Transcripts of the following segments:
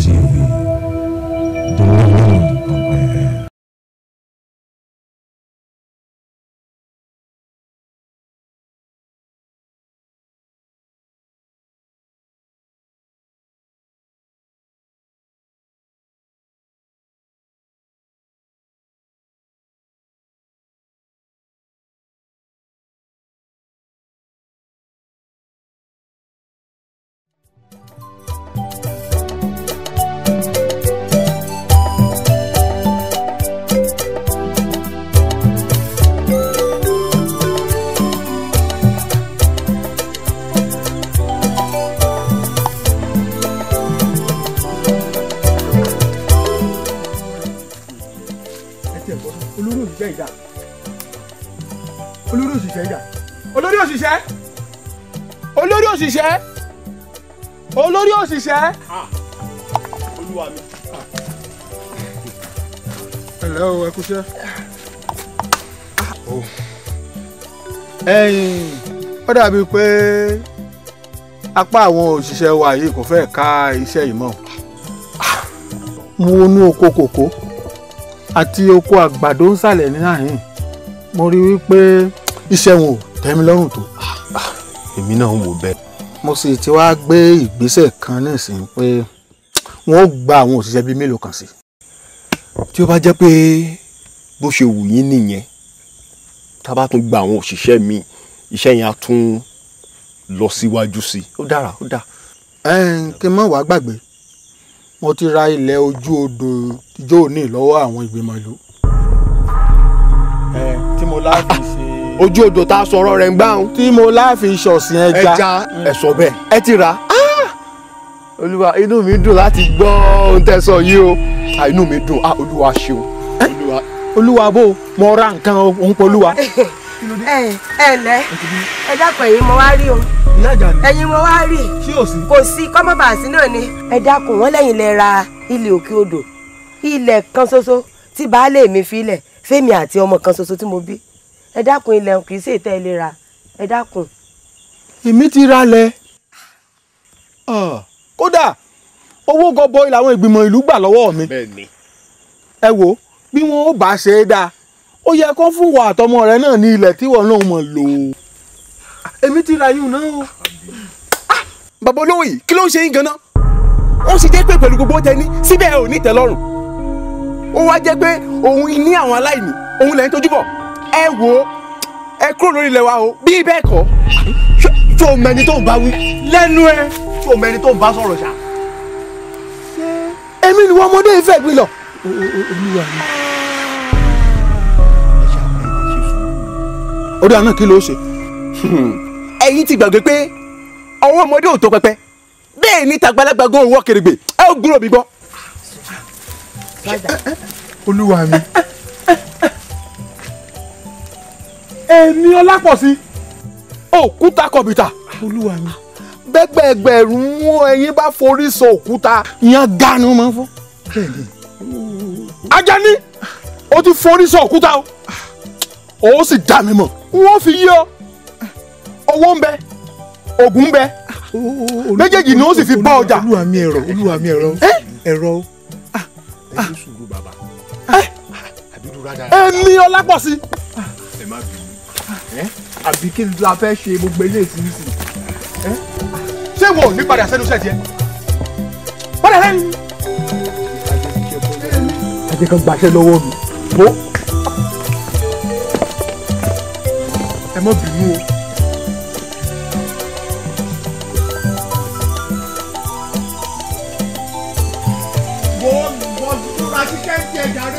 TV. Dùn ọ̀pẹ̀. olórí òṣìṣẹ́ ìjà olórí òṣìṣẹ́ ìjà olórí òṣìṣẹ́ olórí òṣìṣẹ́ olórí òṣìṣẹ́. olúwa mi. ẹ ǹlẹ́ o ẹ kúṣẹ́. ẹ̀yin ó dàbí pé apá àwọn òṣìṣẹ́ wa yìí kò fẹ́ ká iṣẹ́ yìí mọ́ mo wọnú oko kòkó àti oko àgbàdo ń sàlẹ̀ ní àhín mo rí wípé iṣẹ́ wọn ò tẹ́ mi lọ́rùn tó. èmi náà ń wò bẹ́ẹ̀. mo sì ti wá gbé ìgbésẹ̀ kan nísìnyí pé wọ́n ó gba àwọn òṣìṣẹ́ bíi mélòó kan sí. tí ó bá jẹ́ pé bó ṣe wù yín nìyẹn tá a bá tún gba àwọn òṣìṣẹ́ mi iṣẹ́ yẹn á tún lọ síwájú sí i ó dára ó dáa. ẹn kí n má wàá gbàgbé mo ti ra ilẹ̀ ojú odò ìjọ òní lọ́wọ́ àwọn ìgbìmọ̀ ìlú. ẹ tí mo láàfin ṣe. ojú odò tá a sọ̀rọ̀ rẹ̀ ń gbá òun. tí mo láàfin ṣọ̀sìn ẹja. ẹja ẹ sọ bẹ́ẹ̀ ẹ ti rà á. olúwa inú mi dùn láti gbọ́ ohun tẹ́ sọ yìí o Ah, inú mi dùn Ah, olúwa ṣeun. olúwa olúwa bò mo ra nǹkan òun polúwa. ẹ ẹ ǹlẹ́ ẹ dákun ẹ̀yin mo wá rí o ìyá ìjà ni ẹ̀yin mo wá rí ṣé ò sí. kò sí kọ́mọ́bàásí náà ni. ẹ dákun wọn lẹ́yìn lẹ ra ilẹ̀ òkè odò ilẹ̀ kan ṣoṣo tí baálé mi fi lẹ̀ fẹ́mi àti ọmọ kan ṣoṣo tí mo bí ẹ dákun ilẹ̀ kì í ṣe ìtẹ́ ilé ra ẹ dákun. èmi ti ra lẹ̀. Ah, kódà owó gọbọi làwọn ìgbìmọ̀ ìlú gbà lọ́wọ́ mi. bẹ́ẹ̀ ni. ẹ wo bí wọn ò bá ṣe é dáa ó yẹ kó fún wa àtọmọ rẹ náà ní ilẹ̀ tí wọn náà mọ̀ lò ó. èmi ti ra yún náà o. bàbá olówó yìí kí ló ń ṣe yín ganan ó sì jẹ́ pé pẹ̀lú gbogbo tẹni síbẹ̀ ẹ ò ní tẹ́lọ́rùn ó wá jẹ́ pé òun ní àwọn aláìní òun lẹ́yìn tójú bọ̀ ẹ wò ó ẹ kúrò lórí ilẹ̀ wa o bí bẹ́ẹ̀ kọ́ ṣó- ṣó o mẹni tó ń bá wí lẹ́nu ẹ ṣó o mẹni tó ń bá sọ̀rọ̀ ṣá. èmi ni wọn ọmọdé ìfẹ́ gbin lọ. ó dáa náà kí ló ṣe. ẹ̀yin ti gbàgbé pé ọwọ́ ọmọdé ò tó pẹpẹ bẹ́ẹ̀ ni tàgbàlagbà gan òwò kèrègbè ẹ ò gbúrò mi gbọ́. olúwa mi. èmi ọlápọ̀sí òkúta kọ̀bìtà. olúwa mi. bẹ́gbẹ̀gbẹ̀rún ẹyin bá forí sọ òkúta ìyẹn ganu máa ń fọ́. Ajani o ti forí sọ òkúta o ó sì dá mi mọ̀ wọ́n fi yí ọ owó ń bẹ ògùn ń bẹ méjèèjì ni ó sì fi bá ọjà. olúwa mi ẹ̀rọ olúwa mi ẹ̀rọ ẹ̀rọ èmi ọlápọ̀sí. àbí kí la fẹ́ ṣe gbogbo eléyìí sí sí. ṣé wo ò ní padà sẹ́nu iṣẹ́ tiẹ̀ padà lẹ́nu. ajẹ́ kan gbàṣẹ lọ́wọ́ mi. mo ẹ má bínú o. wọ́n wọ́n dúró ṣiṣẹ́ ń tiẹ̀ jáde.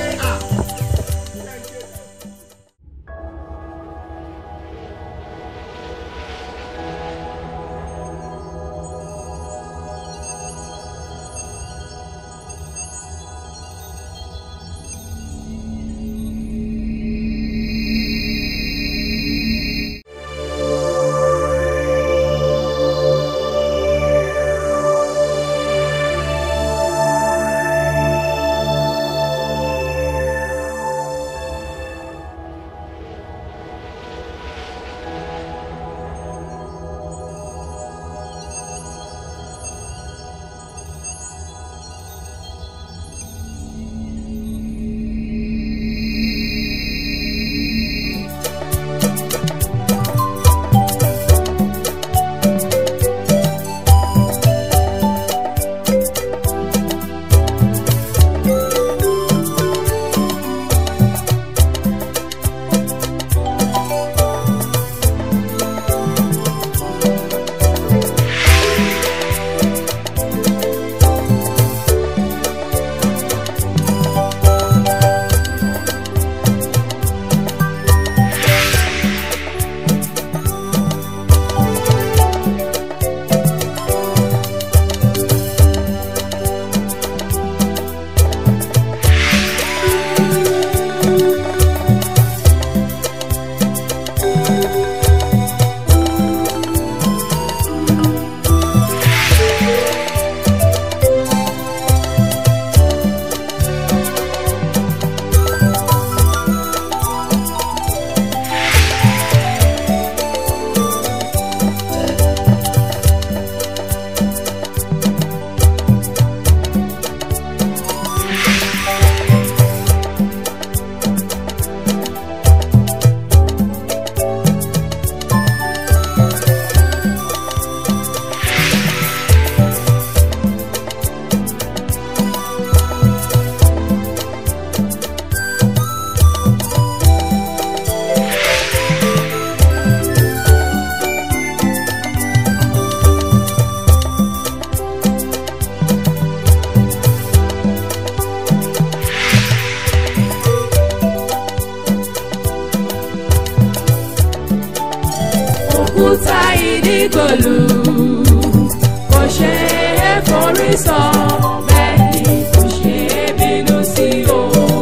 sọ bẹ́ẹ̀ ni kò ṣe é bínú sí o.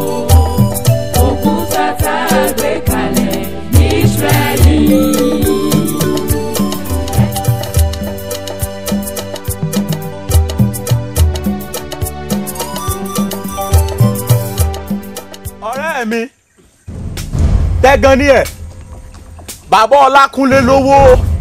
Òkúta tá a gbé kalẹ̀ ní Ísírẹ́lì. ọ̀rẹ́ mi tẹ́gan ní ẹ̀ bàbá ọlákúnlé lówó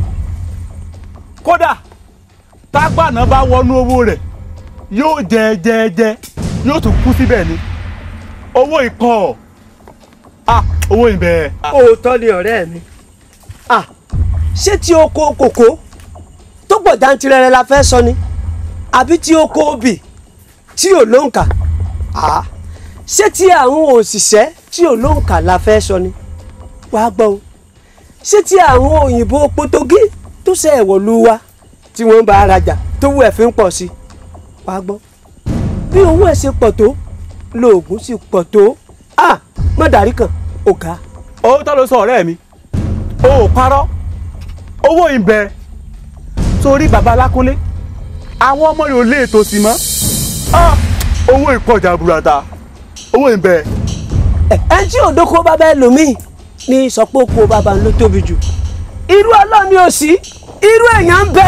kódà tágbàná bá wọnú owó rẹ̀ yóò jẹ jẹ jẹ yóò tún kú síbẹ̀ ni owó ìpọ̀ ah owó ìbẹ̀. òótọ́ ni ọ̀rẹ́ mi ah ṣé tí oko kòkó tó pọ̀ jantirẹrẹ la fẹ́ sọ ni àbí tí oko obì tí ò lóǹkà ah ṣé tí àwọn òṣìṣẹ́ tí ò lóǹkà la fẹ́ sọ ni wàá gbọ́ o ṣé tí àwọn òyìnbó potogí tó ṣe ẹ̀wọ̀lú wa tí wọ́n bá arajà tó wù ẹ̀ fi ń pọ̀ sí wàá gbọ́ bí owó ẹ̀ ṣe pọ̀ tó lóògùn sì pọ̀ tó ah mọ̀dàrí kan ò ga. òótọ́ ló sọ ọ̀rẹ́ mi o ò parọ́ owó ìbẹ̀ torí bàbá alákúnlé àwọn ọmọ rẹ̀ ò lè tòsí mọ́ ah owó ìpọ̀jà burata owó ìbẹ̀. ẹ tí òdòkó bàbá ẹlòmíì ní sọpọ̀ oko bàbá ló tóbi jù irú ọlọ́ọ̀ni ò sí irú èèyàn ń bẹ.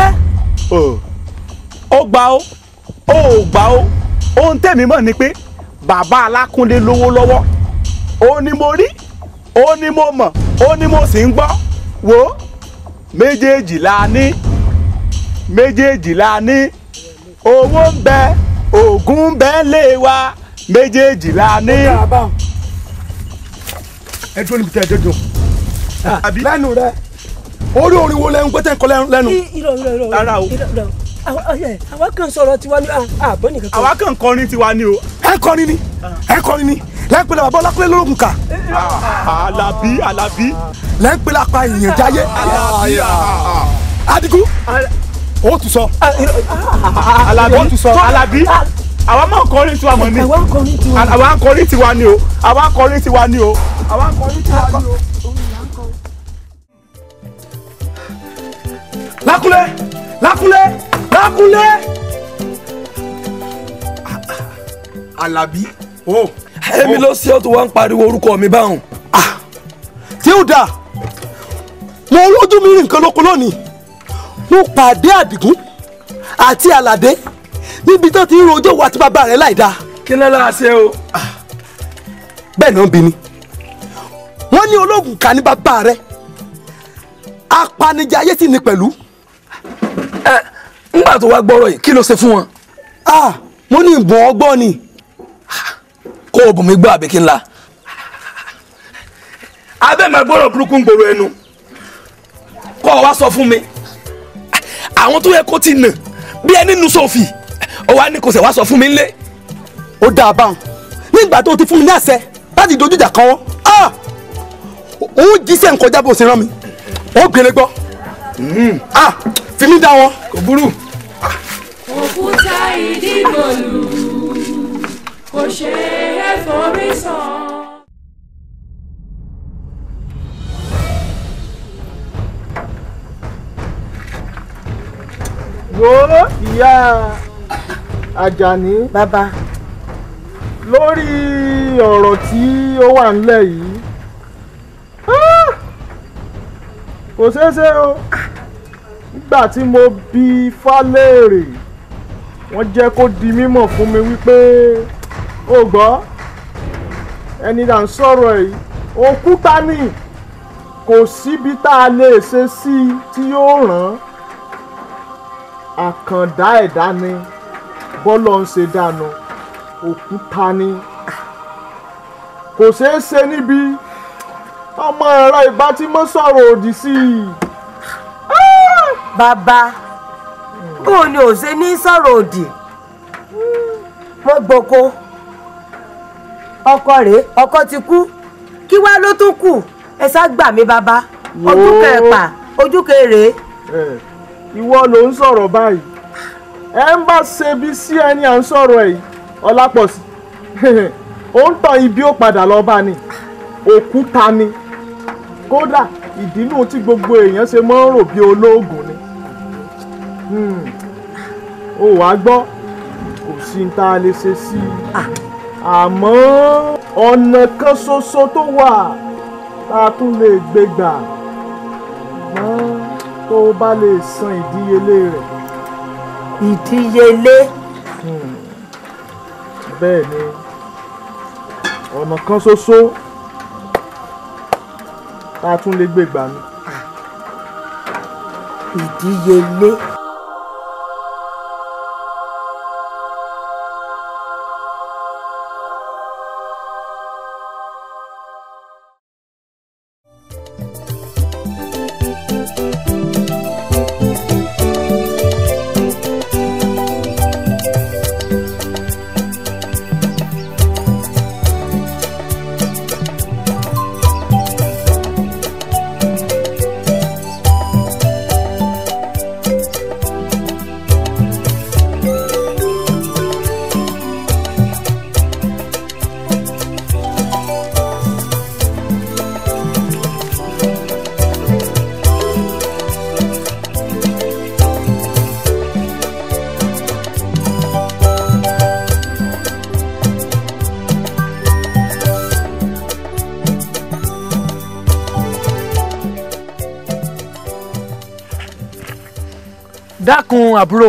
ó gbà ó ó ò gbà ó ohun tẹ̀mí mọ̀ ni pé bàbá alákúnlé lówó lọ́wọ́ ó ní mo rí ó ní mo mọ̀ ó ní mo sì ń gbọ́ wò ó méjèèjì la ní méjèèjì la ní owó ń bẹ oògùn ń bẹ lé wa méjèèjì la ní. ẹ dúró níbi tí ẹ dé dùn. àbí lẹ́nu rẹ orí orin wo lẹ́nu pẹ́tẹ́ kọ́ lẹ́nu. irọ́ irọ́ irọ́ Rárá o. irọ́ irọ́ àwa ọyẹ, àwa kan sọ̀rọ̀ tiwa ní àbọ̀ nìkan kan. àwa kàn kọrin tiwa ni o. ẹ kọrin ni ẹ kọrin ni lẹ́ńpẹ́lẹ́ bàbá ọlákúnlé lórúkún kà alábí alábí. lẹ́ńpẹ́lẹ́ apá ìyẹn jáyé alábí adigun ó tún sọ alábí ó tún sọ alábí àwa máa ń kọrin tiwa mọ̀ ni àwa ń kọrin tiwa. àwa ń kọrin tiwa ni o àwa ń kọrin tiwa ni o àwa ń kọrin tiwa ni o. lákúnlé lákúnlé lákúnlé. alábí ó èmi ló ṣe ọ́ tó wá ń pariwo orúkọ mi báwọn. tí ó dáa mo lójú mi rí nǹkan lóko lónìí mo pàdé àdìgún àti àlàdé níbi tó ti ń rojọ́ wa àti bàbá rẹ̀ láì dáa kí ló lára ṣe o. bẹ́ẹ̀ náà bí ni wọ́n ní ológun kà ní bàbá rẹ̀ apanijẹ ayé sì ní pẹ̀lú ẹ ńgbà tó wá gbọ́rọ̀ yìí kí ló ṣe fún wọn. ah mo ní ìbọn ọgbọ́n ni kó o bùn mí gbọ́ àbí kí n la. abẹ́ máa gbọ́rọ̀ burúkú ń gbòòrò ẹnu kó o wá sọ fún mi. àwọn tó yẹ kó ti nà bí ẹni nu sófì ó wá ní kò sẹ̀ wá sọ fún mi ńlẹ̀. ó dáa báwọn nígbà tó ti fún mi ní àṣẹ láti dojú ìjà kan wọn ah òun jíṣẹ́ nǹkan jábọ̀ sí rán mi ó gbélé gbọ́ ah fi mí dá wọn. kò burú. Òkúta ìdígbòlù kò ṣe é forí sàn. wo ìyá Àjàní bàbá lórí ọ̀rọ̀ tí ó wà nílẹ̀ yìí ah, kò ṣeé ṣe o nígbà tí mo bi Fálérè wọ́n jẹ́ kó di mímọ̀ fún mi wípé ó gbọ́ ẹni là ń sọ̀rọ̀ yìí òkúta ni kò síbi tá a lè ṣe sí i tí yóò ràn án àkàndá ẹ̀dá ni bọ́lọ̀ ń ṣe dànù òkúta ni kò ṣeé ṣe níbi ọmọ ẹ̀rọ ìbá tí mo sọ̀rọ̀ òdì sí i. bàbá bóun ni ò ṣe ní sọ̀rọ̀ òdì wọ́n gboko ọkọ rèé ọkọ ti kú kí wá ló tún kù ẹ sá gbà mí bàbá ojú Wò ó. kẹpà ojú kẹrè Ẹ̀, ìwọ ló ń sọ̀rọ̀ báyìí ẹ ń bá ṣe bí sí ẹni à ń sọ̀rọ̀ ẹ̀ yìí ọlápọ̀sí ó ń tàn ibi ó padà lọ bá ni òkúta ni kódà ìdínú tí gbogbo èèyàn ṣe máa ń rò bí olóògùn ni Hmm. ó wàá gbọ́ kò sí ní tá a lè ṣe sí i àmọ́ ọ̀nà kan ṣoṣo tó wà tá a tún lè gbé gbà ṣùgbọ́n tó o bá lè san ìdíyelé rẹ̀ ìdíyelé bẹ́ẹ̀ ni ọ̀nà kan ṣoṣo tá a tún lè gbé gbà ni. ìdíyelé. dákun àbúrò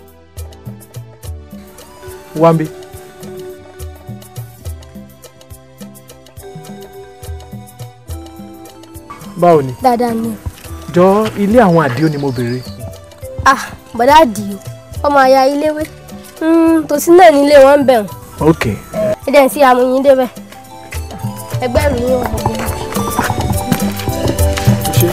wambi. báwo ni dáadáa ni jọ ilé àwọn àdìo ni mo béèrè ah bọ̀dá àdìo ọmọ àyà iléwé tòsí náà nílé wọn ń bẹ̀rùn ok ẹ̀dẹ̀ ń sí amúyín débẹ̀ ẹgbẹ́ ìròyìn wọn gbogbo wọn. ṣe.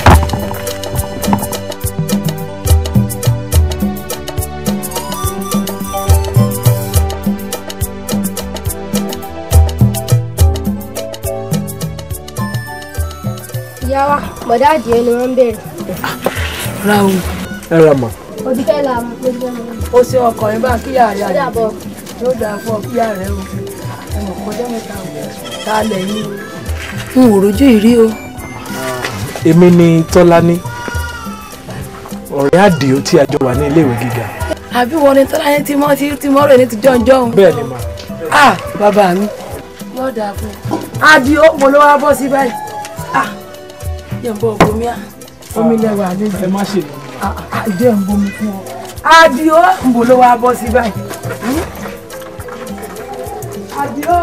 ìyá wa bọ̀dá àdìo ni wọ́n ń bèrè ra o. ẹ ra mọ. òdìkẹ́ là mú pé jẹ́ wọn. ó ṣe ọkọ̀ yẹn bá kíyà rẹ̀ ó dàbọ̀ yóò dáa fún ọ kíyà rẹ̀ o ẹnì kọjá mẹ́ta o tá a lẹ̀ yín o. n ò rojú ìrí o. èmi ni tọ́lání ọ̀rẹ́ àdìo tí a jọ wà ní iléèwé gíga. àbí wọn ni tọ́lá yẹn ti mọ́ tí tí mọ́ rẹ̀ ní ti jọ̀njọ́ o. bẹ́ẹ̀ ni mà. ah bàbá mi yóò dáa fún ọ. adio mo ló wá bọ́ sí báyìí. ah jẹ́ ń bọ́ bomi á omi lẹ́wà àlejò. ẹ má ṣe lọ. Ah, ah, jẹ́ ń bomi fún ọ. adio mo ló wá bọ́ sí báyìí. Hmm? adio.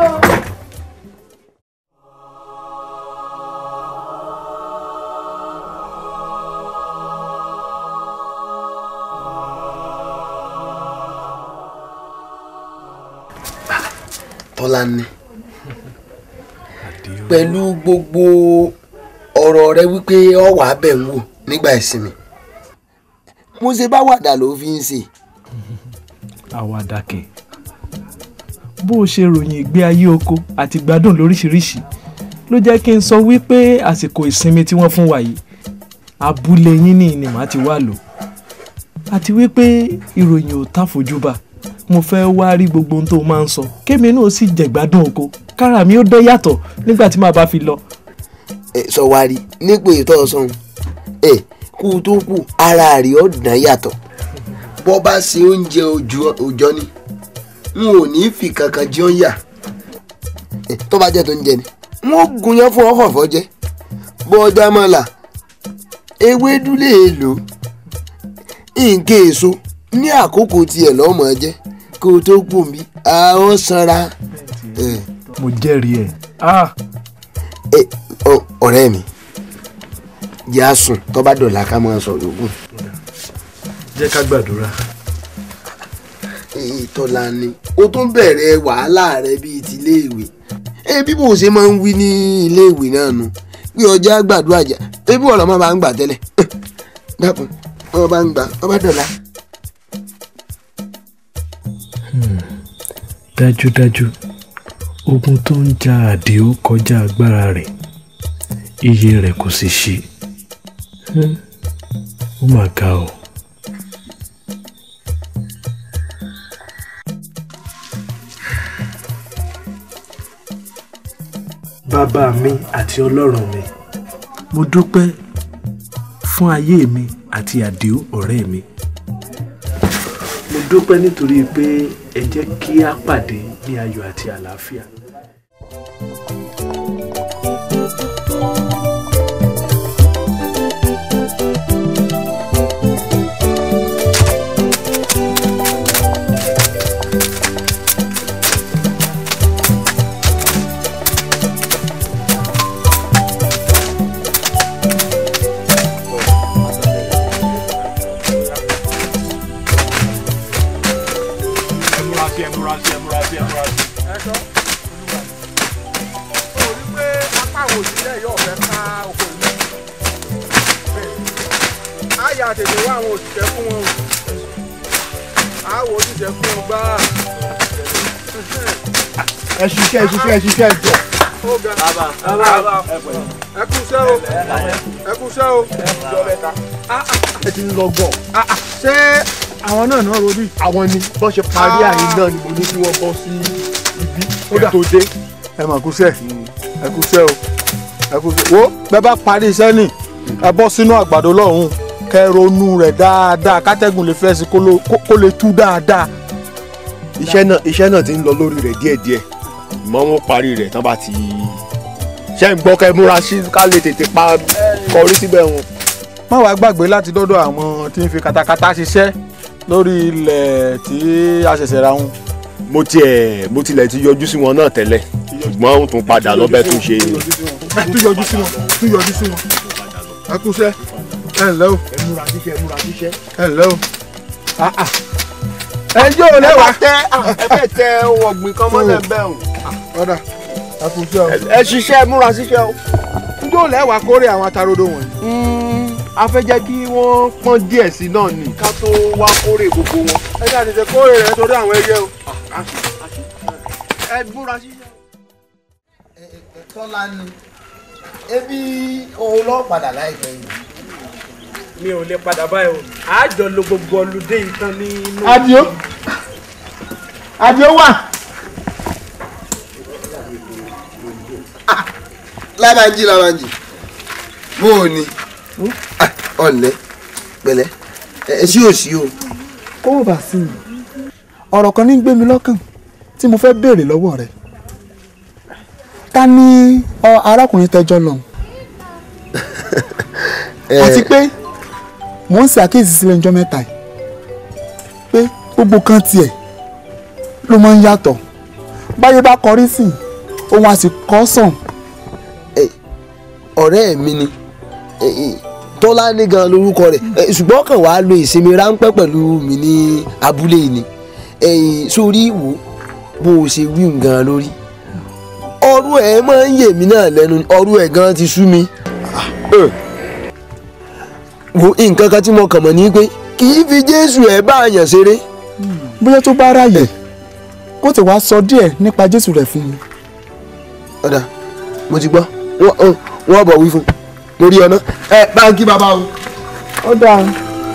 Tọ́lání pẹ̀lú gbogbo ọ̀rọ̀ rẹ wípé ọ wà á bẹ̀ ń wò nígbà ìsinmi mo ṣe bá wàdà ló fi ń ṣe àwàdà kẹ̀ bó o ṣe ròyìn ìgbé ayé oko àti gbádùn lóríṣiríṣi ló jẹ́ kí n sọ wípé àsìkò ìsinmi tí wọ́n fún wa yìí abúlé yín ní ni màá ti wá lò àti wípé ìròyìn ò tá fojúbà mo fẹ́ wá rí gbogbo ohun tó o máa ń sọ kémi náà sì jẹ̀gbádùn oko kára mi ó dán yàtọ̀ nígbà tí màá bá fi lọ. ẹ sọ wá rí nípò ètò ọ̀sán ẹ kú tó kù ara rẹ̀ ó dán yàtọ̀ bọ́ bá ṣe oúnjẹ òòjọ́ ni n ò ní fi kankan jẹun yà Eh, tó bá jẹ́ tó ń jẹ ni wọ́n gun yẹn fún ọkọ̀ fọ́jẹ́ bọ́ ọjà máa là ewédú lè lò nǹkan èso ní àkókò tiẹ̀ lọ́mọ jẹ́ kó o tó kù mí àwọn sanra. Eh, mo jẹ́rìí ẹ̀ ah eh, ọ- ọ̀rẹ́ mi jẹ́ àsùn tó bá dọ̀la ká máa sọ yòókù. jẹ́ ká gbàdúrà. Tọ́lání o tún bẹ̀rẹ̀ wàhálà rẹ bíi ti iléèwé ẹ bí mo ṣe máa ń wí ní iléèwé náà nu bí ọjà gbàdúrà jà ebi ọ̀rọ̀ máa bá ń gbà tẹ́lẹ̀ dákun wọ́n bá ń gbà wọ́n bá dọ̀la. dájúdájú ogun tó ń ja àdìó kọjá agbára rẹ̀ iye rẹ̀ kò sì ṣe Hmm, ó mà ga o. bàbá mi àti ọlọ́run mi mo dúpẹ́ fún ayé mi àti àdìó ọ̀rẹ́ mi mo dúpẹ́ nítorí pé ẹ jẹ́ kí á pàdé ní ayọ̀ àti àlàáfíà. ẹ múra sí ẹ múra sí ẹ múra sí ẹ múra sí. ẹ sọ mo rí pé apá àwọn òṣìṣẹ́ yóò fẹ́ ká oko ìlú. á yà tètè wá àwọn òṣìṣẹ́ fún wọn o. á wo òṣìṣẹ́ fún wọn gbá. ẹ ṣiṣẹ́ ẹ ṣiṣẹ́ ẹ ṣiṣẹ́ ẹ jọ. ó ga ẹ kú iṣẹ́ o ẹ kú iṣẹ́ o. ẹ ti ń lọ gbọ̀. ṣé àwọn náà náà robí. àwọn ni bọ́n ṣe parí àyè náà ni mo ní kí wọ́n bọ́ sí ibi ó tó dé. ẹ mà kúṣẹ́ ẹ kúṣẹ́ o ẹ kúṣẹ́ wo bẹ́ẹ̀ bá parí iṣẹ́ nì ẹ bọ́ sínú àgbàdo lọ́hùn kẹ́ ronú rẹ̀ dáadáa kátẹ́gùn lè fẹ́ sí kó ló- kó- kó lè tú dáadáa. iṣẹ́ náà iṣẹ́ náà ti ń lọ lórí rẹ̀ díẹ̀díẹ̀ mọ́ wọn parí rẹ̀ tán bá ti ṣe ń gbọ́ kẹ́ múra sí ká lè tètè pa kọrí síbẹ̀ wọn. má wàá gbàgbé láti dọ́dọ̀ àwọn tí ń fi katakata ṣiṣẹ́ lórí ilẹ̀ tí a ṣẹ̀ṣẹ̀ ra wọn. mo tiẹ̀ mo tilẹ̀ ti yọjú sí wọn náà tẹ́lẹ̀ ṣùgbọ́n ó tún padà lọ́bẹ̀ tún ṣe. tún yọjú sí wọn tún yọjú sí wọn. ẹ kúṣẹ́ ẹ ǹlẹ́ o ẹ múra síṣẹ́ ẹ múra síṣẹ́. ẹ ǹlẹ́ o. Ah, ah. ẹ yóò lẹ́wà. tẹ ẹ fẹ́ tẹ ohun ọ̀gbìn kan mọ́lẹ̀ bẹ́ẹ̀ o. ọ̀dà ẹ kúṣẹ́ o. ẹ ṣiṣẹ́ ẹ múra síṣẹ́ o. yóò lẹ́wà kórè àwọn atarodo wọ̀nyí. a fẹ́ jẹ́ kí wọ́n pọ́n díẹ̀ sí náà ni ká tó wá kórè gbogbo wọn. ẹ ṣáà tètè kórè rẹ̀ nítorí àwọn ẹyẹ o. ẹ múra síṣẹ́. tọ́lá ni ebi òun lọ padà láìpẹ́ yìí. mi ò lè padà báyìí o àjọ lo gbogbo ọlùdé yìí tán nínú. Adio Adio wà. lábàájì lábàájì bó o ní ọ̀lẹ́ pẹ̀lẹ́ ẹ sí òsì o. kó o bá sí mi ọ̀rọ̀ kan ní gbé mi lọ́kàn tí mo fẹ́ béèrè lọ́wọ́ rẹ̀ ta ni ọ arákùnrin tẹjọ lọ àti pé mò ń ṣe àkíyèsí sílẹ̀ ọjọ́ mẹ́ta yìí pé gbogbo kan tiẹ̀ ló máa ń yàtọ̀ báyé bá kọrí sí i òun á sì kọ́ sàn ọ̀rẹ́ mi ni eh, eh, tọ́lá ní gan lórúkọ rẹ̀ eh, ṣùgbọ́n kàn wá lo ìsinmi ráńpẹ́ pẹ̀lú mi ní abúlé yìí ni Eh, sórí ìwò bó o ṣe wí nǹkan lórí ọrú ẹ̀ máa ń yè mí náà lẹ́nu ọrú ẹ̀ gan ti sú mi Eh, wo nǹkan kan tí mo kàn mọ̀ ní pé kì í fi jésù ẹ̀ bá àyàn ṣeré bóyá tó bá ráyè kó tí wàá sọ díẹ̀ nípa jésù rẹ̀ fún mi. ọ̀dà mo ti gbọ́ wọ́n ọ, wọ́n bọ̀ wí fún mo rí ọ ná ẹ báńkì bàbá o. ó dáa.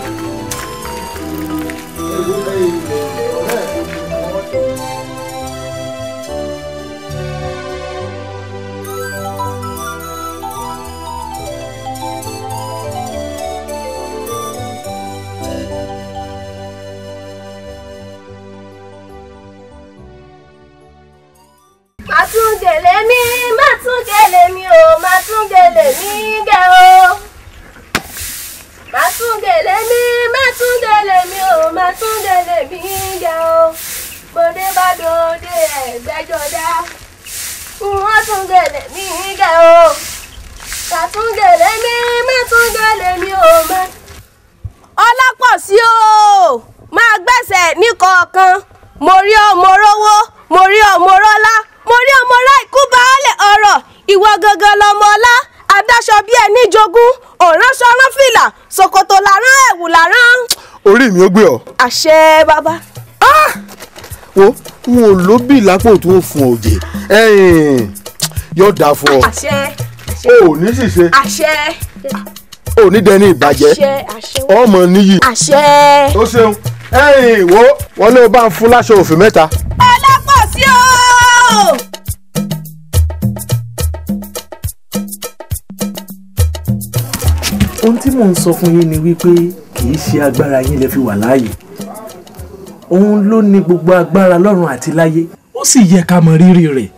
má tún gèlè mi má tún gèlè mi o má tún gèlè mi gẹ o má tún gèlè mi má tún gèlè mi o má tún gèlè mi gẹ o bòde bá dòde ẹgbẹjọdá wọ́n tún gèlè mi gẹ o má tún gèlè mi má tún gèlè mi o má. ọlápọ̀ sí o máa gbẹ̀sẹ̀ ní kọ̀ọ̀kan mo rí ọ mo rówó mo rí ọ mo rọ́lá mo rí ọmọ ọlá ikú baálẹ̀ ọ̀rọ̀ ìwọ gangan lọmọ ọlá adáṣọ bí ẹni jogún òránṣọ rán fìlà ṣòkòtò làrán ẹ̀wù làrán. orí mi ó gbé ọ. àṣẹ bàbá. wo n ò lóbì lápò tó ń fún òjè yóò dáa fún ọ àṣẹ o ò ní ṣìṣe àṣẹ o ò ní dẹni ìbàjẹ́ àṣẹ àṣẹ ọmọ níyì. àṣẹ. ó ṣeun ẹ̀yìn wo wọn ló bá ń fún láṣọ òfin mẹ́ta. ọlápọ̀ sí o. ohun tí mò ń sọ fún yín ni wípé kì í ṣe agbára yín lè fi wà láàyè òun ló ní gbogbo agbára lọ́run àti láyé ó sì yẹ ká mọ rírì rẹ̀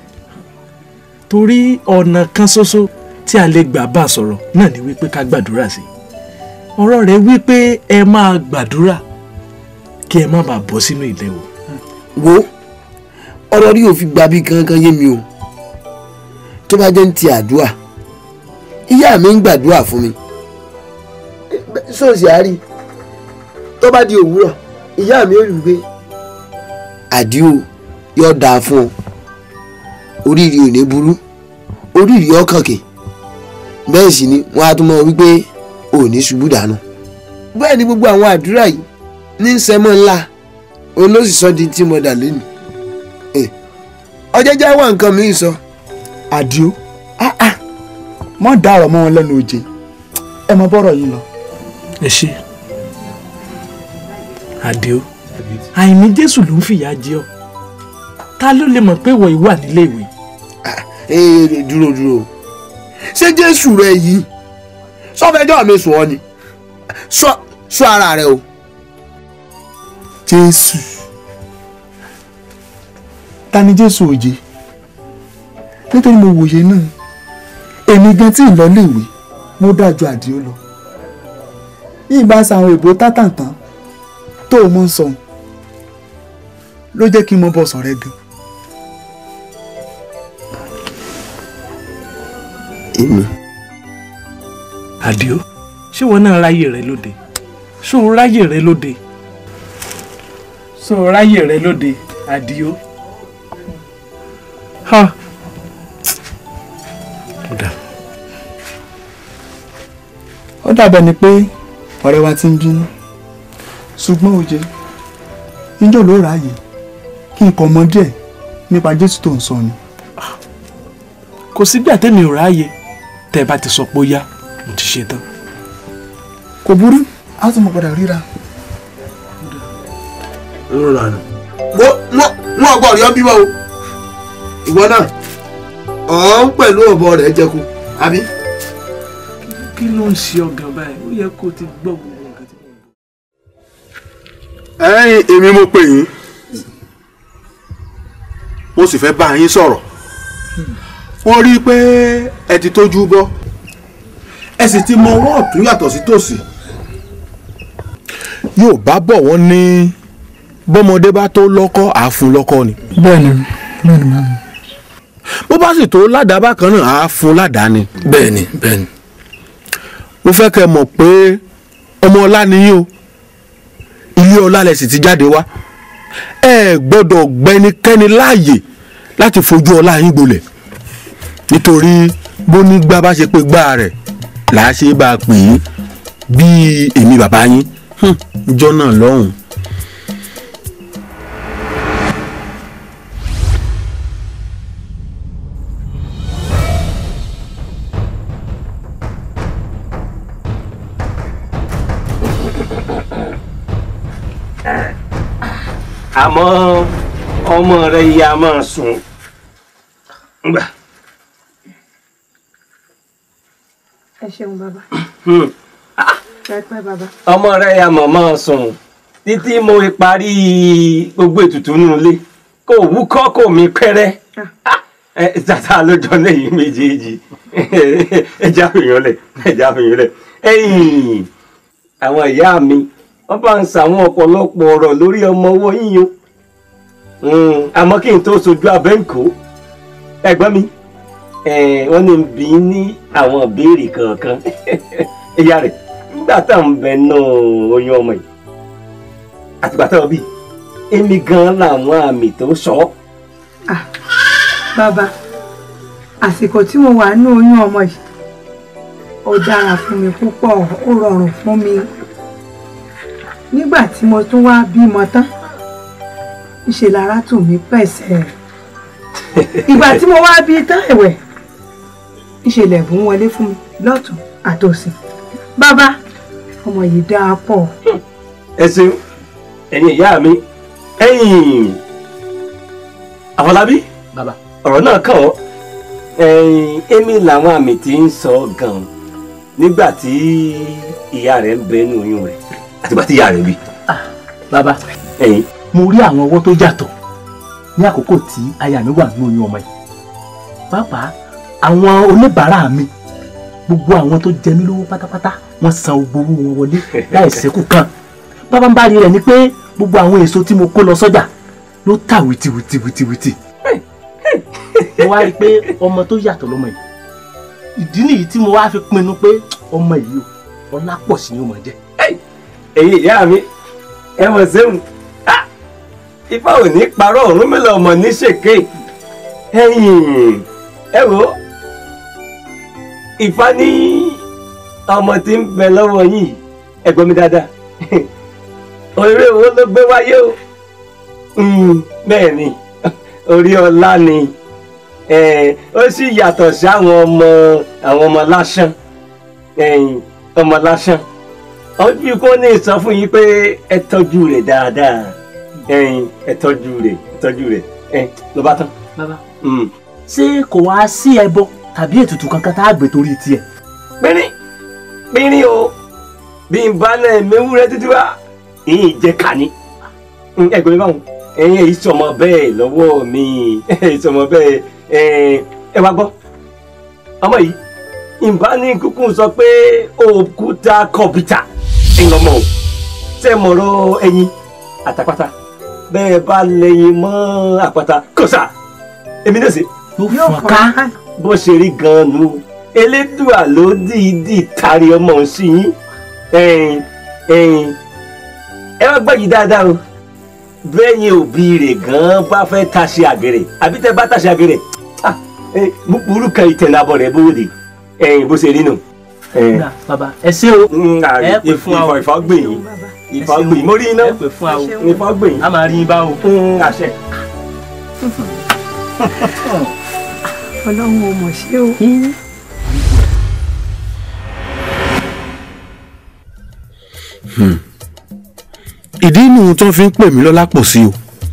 torí ọ̀nà kan ṣoṣo tí a lè gbà bá a sọ̀rọ̀ náà ni wípé ká gbàdúrà sí i ọ̀rọ̀ rẹ̀ wípé ẹ máa gbàdúrà kí ẹ má bàa bọ́ sínú ìléwu. wo ọ̀rọ̀ rí òfin gba bí kankan yé mi o tó bá jẹ́ ń ti àdúrà ìyá mi ń gbàdúrà fún mi sọ́ọ̀sì àárí tó bá di òwúrọ̀ ìyá mi ò rí i pé àdìo yóò dáa fún ọ oríire ò ní burú oríire ọkàn kè bẹ́ẹ̀ sì ni wọ́n á tún mọ̀ wípé ò ní ṣubú dànù bẹ́ẹ̀ ni gbogbo àwọn àdúrà yìí ní sẹ́mọ̀ ńlá olóṣìṣọ́ di tí mo dà lẹ́nu ọjọ́ já wà nǹkan mi sọ. àdìo mọ dá ọ̀rọ̀ mọ́ wọn lẹ́nu òjè ẹ mọ bọ́rọ̀ yìí lọ. ẹ ṣe àdéó àìní jésù ló ń fìyà jẹ ọ ta ló lè mọ̀ pé ìwọ yìí wà nílé ìwé. ee dúró dúró ṣé jésù rẹ yìí sọfẹjọ mi sùn ọ ni sọ sọ ara rẹ o. jésù ta ni jésù òjè nítorí mo wòye náà èmi gan tí ì lọ léèwé mo dájú àdìó lọ bí ìbá sa àwọn èbó tátàntàn tó o mọ ń sọhun ló jẹ́ kí n mọ bọ́ sọ̀rẹ́ gan. èmi. àdìó ṣé wọn náà ráyè rẹ lóde ṣó o ráyè rẹ lóde ṣó o ráyè rẹ lóde àdìó. ha kódà ó dàbẹ̀ ni pé ọ̀rẹ́ wa ti ń bínú ṣùgbọ́n òjé níjọ́ ló ráàyè kí n kọ́ mọ díẹ̀ nípa jésù tó ń sọ ni. kò sígbà tẹ́mi ò ráàyè tẹ́ ẹ bá ti sọ pé ó yá mo ti ṣe tán. kò burú a tún mọ padà ríra. wo wọn ọgbọ rí ọ bímọ o ìwọ náà ọ̀hún pẹ̀lú ọ̀bọ rẹ̀ jẹ́kù àbí. kí ló ń ṣe ọgàn báyìí ó yẹ kó o ti gbọ́ gbogbo nǹkan tí mo ń bọ̀. ẹ̀yin èmi mo pè yín mo sì fẹ́ bá yín sọ̀rọ̀ wọ́n rí i pé ẹ ti tójú bọ́ ẹ sì ti mọ ọwọ́ ọ̀tún yàtọ̀ sí tòsì. yóò bá bọ̀ wọ́n ní bọ́mọdé bá tó lọ́kọ́ àáfún lọ́kọ́ ni. bẹ́ẹ̀ni bẹ́ẹ̀ni máa ń. bó bá sì tó ládàá bákan náà àáfún ládàá ni. bẹ́ẹ̀ni bẹ́ẹ̀ni. mo fẹ́ kẹ́ ẹ mọ̀ pé ọmọ ọlá ni yín o ilé ọlá lẹ sì ti jáde wá ẹ gbọ́dọ̀ gbẹnikẹ́ni láàyè láti fojú ọlá yín gbolẹ̀ nítorí bó ní gbá bá ṣe pé gbá rẹ̀ làá ṣe bá a pè é bíi èmi bàbá yín ìjọ náà lọ́hùn. àmọ́ ọmọ rẹ ya máa sùn ngbà. ẹ ṣeun bàbá Hmm. ẹ pẹ́ bàbá. ọmọ rẹ ya mọ̀ máa sùn títí mo parí gbogbo ètùtù nínú ilé kò wúkọ́ kò mí pẹ́rẹ́ ẹ tata lójọ lẹ́yìn méjèèjì ẹ já fìyàn lẹ̀ ẹ já fìyàn lẹ̀ ẹ̀yìn àwọn ìyá mi wọ́n bá ń sàwọn ọ̀pọ̀lọpọ̀ ọ̀rọ̀ lórí ọmọ owó yíyan àmọ́ kí n tó sojú abẹ́ǹkó ẹ̀gbọ́n mi eh, wọ́n ní n bí ní àwọn ìbéèrè kankan ìyá rẹ̀ nígbà tá à ń bẹ náà oyún ọmọ yìí àtìgbà tá a bí èmi gan làwọn àmì tó sọ ọ́. bàbá àsìkò tí mo wà ní oyún ọmọ yìí ó dára fún mi púpọ̀ ó rọrùn fún mi nígbà tí mo tún wá bímọ tán ìṣe lára tù mí pẹ̀sẹ̀ ìgbà tí mo wá bí tán ẹ̀wẹ̀ ìṣẹ̀lẹ̀ bùn wọlé fún mi lọ́tún àtòsí bàbá ọmọ yìí dáa pọ̀. ẹ ṣeun ẹ̀yin ìyá mi ẹ̀yin àfọlábí bàbá ọ̀rọ̀ náà kàn ọ́ ẹ̀yin èmi làwọn àmì tí ń sọ gan nígbà tí ìyá rẹ̀ ń bẹ ní oyún rẹ̀ àtìgbà tí ìyá rẹ̀ bí. bàbá ẹ̀yin mo rí àwọn ọwọ́ tó yàtọ̀ ní àkókò tí aya mi wà nínú oyún ọmọ yìí pàápàá àwọn oníbàárà mi gbogbo àwọn tó jẹ mí lówó pátápátá wọ́n san gbogbo owó wọn wọlé láì ṣẹ́kù kan bábá ń bá rí rẹ̀ ni pé gbogbo àwọn èso tí mo kó lọ sọ́jà ló tà wìtìwìtìwìtìwìtì mo wá rí i pé ọmọ tó yàtọ̀ lọ́mọ yìí ìdí nìyí tí mo wá fi pinnu pé ọmọ yìí o ọlá pọ̀ sí ni ó máa jẹ́. ẹ̀yin ìyá mi ẹ mọ̀ sẹ́wọ̀n ifá ò ní parọ́ ọ̀run mi lọ́mọ ní ṣèké ẹ̀yin ẹ wò ó ifá ní ọmọ tí ń bẹ lọ́wọ́ yìí ẹ gbọ́ mi dáadáa orí owó ló gbé wáyé o Mm, bẹ́ẹ̀ ni orí ọlá ni Eh, ó sì yàtọ̀ sí àwọn ọmọ àwọn ọmọ lásán ẹ̀yin ọmọ lásán ojú kó ní sọ fún yín pé ẹ tọ́jú rẹ̀ dáadáa ẹ̀yin ẹ tọ́jú rẹ̀ ẹ tọ́jú rẹ̀ ẹ ló bá tán. bàbá ṣé kò wá sí ẹbọ tàbí ètùtù kankan tá a gbé torí tiẹ̀. pínrín pínrín o bí n bá náà mewúrẹ́ títí wá ìyìn jẹ́ kàní ẹgbẹ́ mi báwọn ẹ̀yin èyí sọmọ bẹ́ẹ̀ lọ́wọ́ mi èyí sọmọ bẹ́ẹ̀ ẹ wá gbọ́ ọmọ yìí ìbá ní kúkú sọ pé òkúta kọ̀mpútà ìlọmọ o ṣe mọ̀rọ̀ ẹyin àtàpàtà bẹ́ẹ̀ bá lẹ́yìn mọ́ àpáta kò sà èmi náà ṣe. yóò fọ́n ká. bó ṣe rí gan-an nu elédùà ló dìídì tari ọmọ òun sí yín ẹ̀yin ẹ̀yin ẹ wá gbọ́ yìí dáadáa o bẹ́yìn òbí rẹ̀ gan-an bá fẹ́ taṣe àgẹ̀rẹ̀ àbí tẹ́ bá taṣe àgẹ̀rẹ̀ ah, eh, búburú kan ìtẹ̀nàbọ̀ rẹ̀ bóde ẹ̀yin bó ṣe rí nù. Dà, bàbá ẹ ṣé o ẹ pè fún wa o ìfọ̀ gbìn yín ìfọ̀ gbìn yín mo rí iná ẹ pè fún wa o ìfọ̀ gbìn yín a máa rí yín bá o. àṣẹ. ọlọ́run ò mọ̀ ṣé o. ìdí inú tó fi ń pè mí lọ́lá pọ̀ sí o.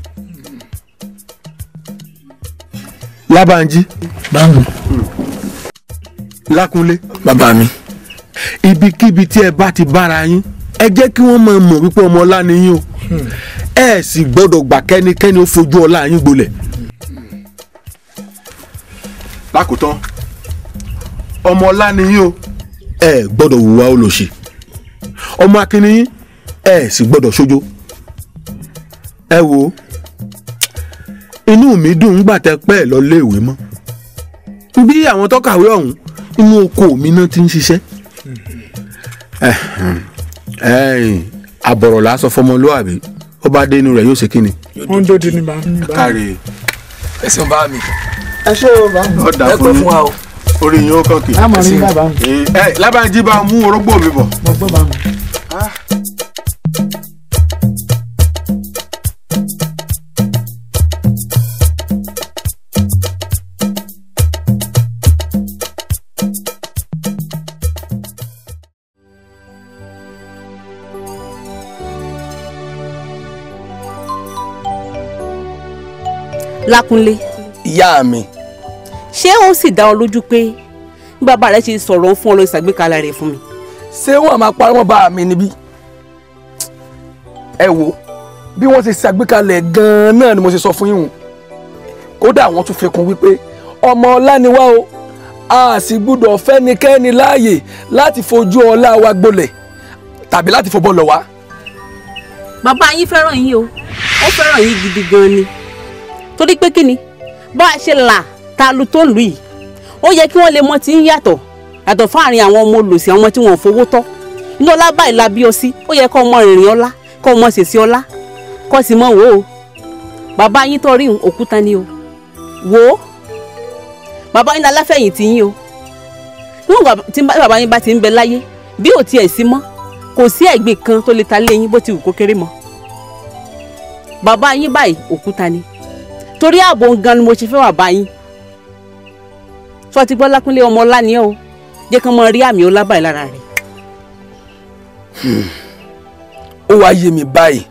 lábànjí. báwo. lákúnlé. bàbá mi. ibikíbi tí ẹ bá ti bára yín ẹ jẹ́ kí wọ́n máa mọ̀ wípé ọmọ ọlá ni yín o ẹ sì gbọ́dọ̀ gbà kẹ́nikẹ́ni ó fojú ọlá yín gbolẹ̀. lákòótán ọmọ ọlá ni yín o ẹ gbọ́dọ̀ hùwà olòṣì ọmọ akínní yín ẹ sì gbọ́dọ̀ ṣojo ẹ wo inú mi dùn ńgbà tẹ pẹ́ ẹ lọ léèwé mọ́ bí àwọn tó kàwé ọ̀hún inú oko mi náà ti ń ṣiṣẹ́ ẹ̀hìn àbọ̀rọ̀ lásán fọmọlúwàbí ó bá dé inú rẹ̀ yóò ṣe kí ni. ó ń dòdì ní bá mi. káre ẹsìn bá mi. ẹ ṣé o bá mi. ó dà ẹ pẹ́ fún wa o. orí yín ó kàn kì. a máa rí bàbá mi. ẹ lábàájí bá mú orógbó mi bọ̀. mo gbọ́ bá mi. lákúnlé ìyá mi. ṣé ó sì dá ọ lójú pé bí bàbá rẹ ṣe sọ̀rọ̀ ó fún ọ lọ ìṣàgbékalẹ̀ rẹ̀ fún mi. ṣé wọn máa parí wọn bá mi níbí. ẹ wo bí wọ́n ṣe ṣàgbékalẹ̀ gan-an náà ni mo ṣe sọ fún yín o kódà wọ́n tún fi kún wípé ọmọ ọlá ni wá o a sì gbúdọ̀ fẹ́nikẹ́ni láàyè láti fojú ọlá wa gbolẹ̀ tàbí láti fọbọ́ lọ wá. bàbá yín fẹ́ràn yín o ó fẹ́ràn yín gidi gan ni torí pé kí ni bá a ṣe là ta lu tó lù yìí ó yẹ kí wọ́n lè mọ tí ń yàtọ̀ yàtọ̀ fáàrin àwọn ọmọ olùsí àwọn ọmọ tí wọ́n fowó tọ́ inú ọlá báyìí la bí ọ sí ó yẹ kó ọmọ rìnrìn ọlá kó ọmọ ṣèṣì ọlá kó sì mọ wò ó bàbá yín tó rí òkúta ni o wò ó bàbá yín aláfẹ̀yìntì yín o níwọ̀n tí bàbá yín bá ti ń bẹ láyé bí ò tiẹ̀ sí mọ́ kò sí ẹ̀gbin kan tó lè ta lé yín bó ti wù kó kéré mọ́ bàbá yín báyìí òkúta ni torí ààbò gan ni mo ṣe fẹ́ wà bá yín sọ ti gbọ́ lákúnlé ọmọ ọlá ni ẹ o jẹ́ kí wọ́n mọ rí àmì ọlá báyìí lára rẹ̀. ó wá yé mi báyìí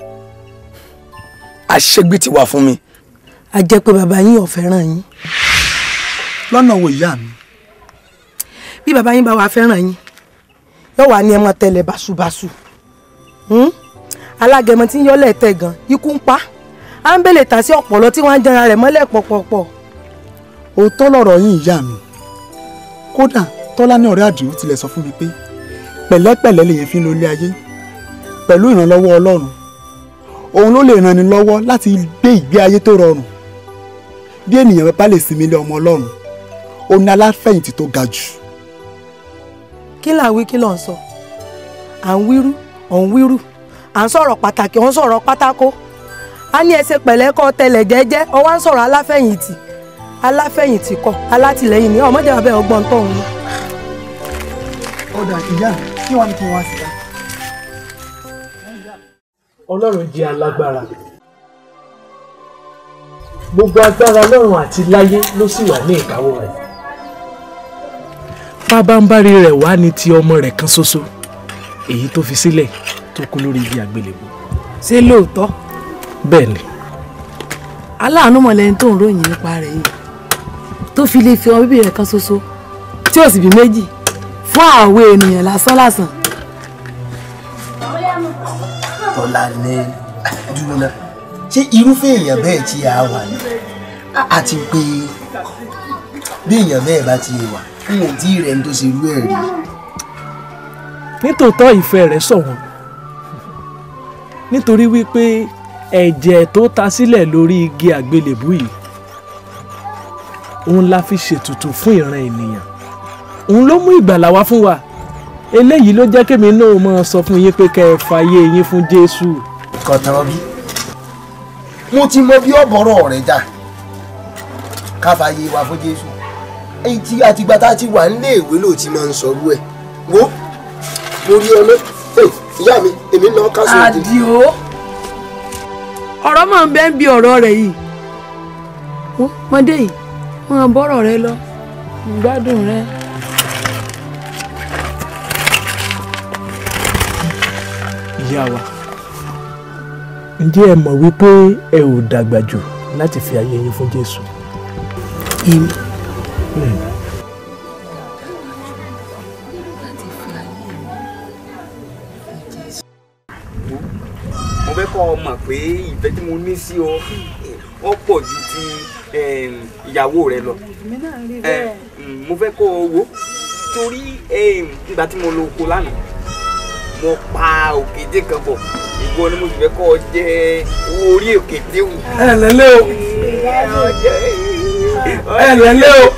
àṣegbè ti wà fún mi. a jẹ́ pé bàbá yín ò fẹ́ràn yín. lọ́nà wo ìyá mi. bí bàbá yín bá wà fẹ́ràn yín yóò wà ní ẹ máa tẹ̀lé báṣubàṣu alágẹmọ tí ń yọ́lẹ̀ tẹ̀ gan ikú ń pa á ń bèlè tà sí ọ̀pọ̀lọ́ tí wọ́n á ń jẹran rẹ̀ mọ́lẹ̀ pọ̀pọ̀pọ̀. òótọ́ lọ̀rọ̀ yín ìyá mi kódà tọ́lá ní ọ̀rẹ́ àdìo tilẹ̀ sọ fún mi pé pẹ̀lẹ́pẹ̀lẹ́ lèyẹn fi ń lo ilé ayé pẹ̀lú ìrànlọ́wọ́ ọlọ́run òun ló lè ràn ní lọ́wọ́ láti gbé ìgbé ayé tó rọrùn bí ènìyàn bá lè sinmi ilé ọmọ ọlọ́run ó ní aláfẹ̀yìntì tó ga jù. kí là ń wí kí ló ń sọ à ń wírú ọ̀ ń wírú à ń sọ̀rọ̀ pàtàkì ọ̀ ń sọ̀rọ̀ pátákó a ní ẹsẹ̀ pẹ̀lẹ́ kọ́ tẹlẹ̀ jẹ́jẹ́ ọ wá ń sọ̀rọ̀ aláfẹ̀yìntì aláfẹ̀yìntì kọ́ alátìlẹ́yìn ní ọmọdé abẹ́ ọgbọ́n tó ń lọ. ọ̀dà ìyá kí wọ́n ní kí wọ́n á sí ká. ọlọ́run jẹ́ alágbára gbogbo agbára ọlọ́run àti láyé ló sì wà ní ìkáwọ́ rẹ̀ pábánbárí rẹ̀ wá ní ti ọmọ rẹ̀ kan ṣoṣo èyí tó fi sílẹ̀ tó kú lórí igi àgbélébùú ṣé lóòótọ́ bẹ́ẹ̀ ni aláàánú mọ̀lẹ́ni tó ń ròyìn nípa rẹ̀ yìí tó fi lè fi ọmọ bíbí rẹ̀ kan ṣoṣo tí ò sì bí méjì fún àwọn ènìyàn lásán lásán. tọ́lá ní dúró náà ṣé irúfẹ́ èèyàn bẹ́ẹ̀ tí a wà ní àti pé bí èèyàn bẹ́ẹ̀ bá ti wà n ò tí ì rẹ̀ ń tó ṣe irú ẹ̀ rí. nítòótọ́ ìfẹ́ rẹ̀ ṣọ̀wọ́n nítorí wípé ẹ̀jẹ̀ tó ta sílẹ̀ lórí igi àgbélébú yìí òun la fi ṣètùtù fún ìran ènìyàn òun ló mú ìgbàlà wá fún wa eléyìí ló jẹ́ kémi náà máa sọ fún yín pé kẹ́ ẹ fàyè yín fún Jésù. kọ̀tàn bí mo ti mọ bí ọ̀bọ̀rọ̀ rẹ̀ jà káfáyé wa fún Jésù èyí tí àtìgbà tá a ti wà nílé ìwé ló ti máa ń sọrú ẹ̀ wo mo rí ọ lọ ìyá mi èmi náà ká sóde. àdìo ọ̀rọ̀ máa ń bẹ́ ń bi ọ̀rọ̀ rẹ̀ yìí wọ́n mọ́dé yìí wọ́n bọ́rọ̀ rẹ lọ gbádùn rẹ. ìyá wa ǹjẹ́ ẹ mọ̀ wípé ẹ ò dàgbà jù láti fi ayé yín fún Jésù. èmi mo fẹ́ kọ́ ọ mọ̀ pé ìfẹ́ tí mo ní sí ọ ó pọ̀ ju ti em, ìyàwó rẹ lọ Eh, mm, mo fẹ́ kọ́ ọ wò torí em, nígbà tí mo lọ oko lánàá mo pa òkété kan bọ̀ ìwọ ni mo sì fẹ́ kọ́ ọ jẹ owó orí òkété wù. ẹ lẹ́lẹ́ o ẹ lẹ́lẹ́ o.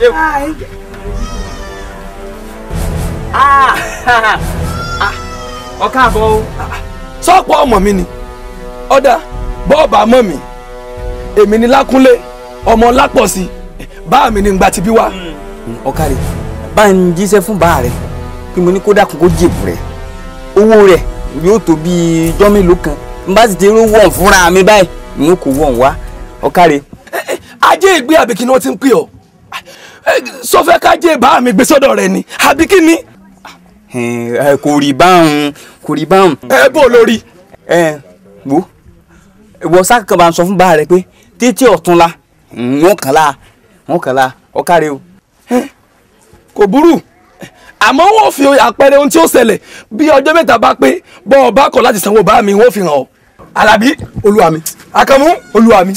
ọ káàbọ̀ o. sọ́pọ̀ ọmọ mi ni ọ̀dà bọ́ọ̀bà mọ̀ mi èmi ni lákúnlé ọmọ lápọ̀sí bá mi ni ngbà tí bí wá. ọ̀kàrẹ̀ bá ń jíṣẹ́ fún bàá rẹ̀ pé mo ní kó dákun kó jèbù rẹ̀ owó rẹ̀ yóò tó bíi ijọ́ mélòó kan n bá sì ti rí wọ̀n fúnra mi báyìí n ó kó wọ̀n wá ọ̀kàrẹ̀. ajé ìgbé àbí kí ni wọ́n ti ń pè ọ́ sọfẹ́ kájé bá mi gbé sọ́dọ̀ rẹ ni àbí kí ni. kò rí báwọn kò rí báwọn. ẹ bó lórí. ẹ wo ìwọ sákàkàn bá ń sọ fún bàá rẹ pé títí ọ̀túnla wọn kàn la wọn kàn la ọ̀kàrẹ̀ o. kò burú àmọ́ wọ́n fi àpẹẹrẹ ohun tí ó ṣẹlẹ̀ bí ọjọ́ mẹ́ta bá pé bọ́ ọ bá kọ̀ láti sanwó bá mi wọ́n fi hàn ọ́ alábí olúwa mi àkànmú olúwa mi.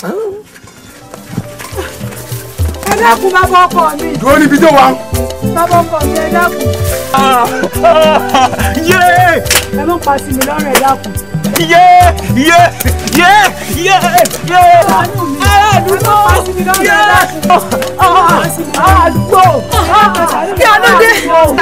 ẹ dákun bàbá ọkọ mi. dúró níbi tó wà. bàbá ọkọ mi ẹ dákun. yé ẹ má pa sí mi lọ́rùn ẹ dákun. yé yé yé yé yé. àdúgbò ẹ má pa sí mi lọ́rùn ẹ dákun. àdúgbò kí a ló dé.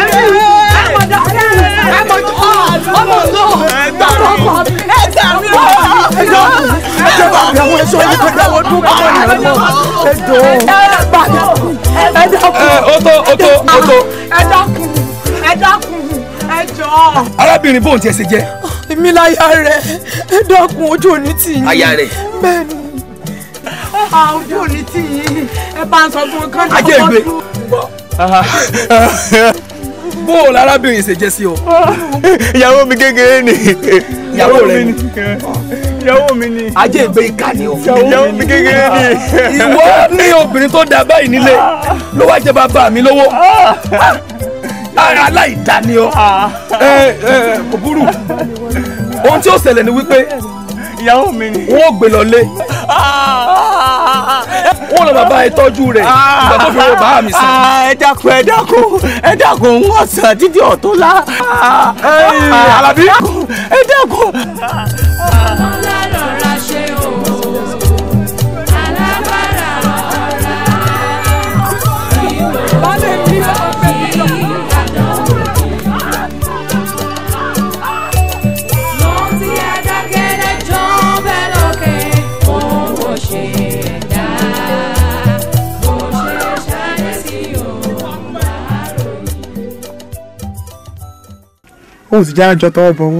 ọmọ náà ọmọ ọkọ mi ẹ gbà mí o. ẹ jọ ẹ jọ bá mi àwọn ẹṣọ yìí kọjá wọn dún kọmọ nìyẹn mọ ẹ jọ. ẹ gbà mí ẹ dákun. ẹ o tó o tó o tó. ẹ dákun ẹ dákun ẹ jọ. arábìnrin bóun tiẹ̀ ṣe jẹ́. èmi láyà rẹ ẹ dákun ojú òní tì yín. aya rẹ̀. bẹ́ẹ̀ni ojú òní tì yín ẹ bá ń sọ fún un kán. ajé ìgbé. bóun arábìnrin ṣe jẹ́ sí ọ. ìyàwó mi kékeré ni. ìyàwó rẹ ni. ìyàwó mi ni. ajé ìgbé ìkà ni o. ìyàwó mi kékeré ni. ìwọ ní obìnrin tó dà báyìí nílé ló wá jẹ bàbá mi lówó aláìdá ni ọ ẹ ẹ kò burú ohun tí ó ṣẹlẹ̀ ni wípé ìyàwó mi ni. wọ́n gbé lọ lé. wọ́n lọ bàbá ẹ tọ́jú rẹ̀ nígbà tó fi wọ́n bá mi sàn. ẹ dákun ẹ dákun ẹ dákun wọn sàn títí ọ̀tún la. Alábí. ẹ dákun. òun sì já àjọ tọwọ́ bọ̀wọ́.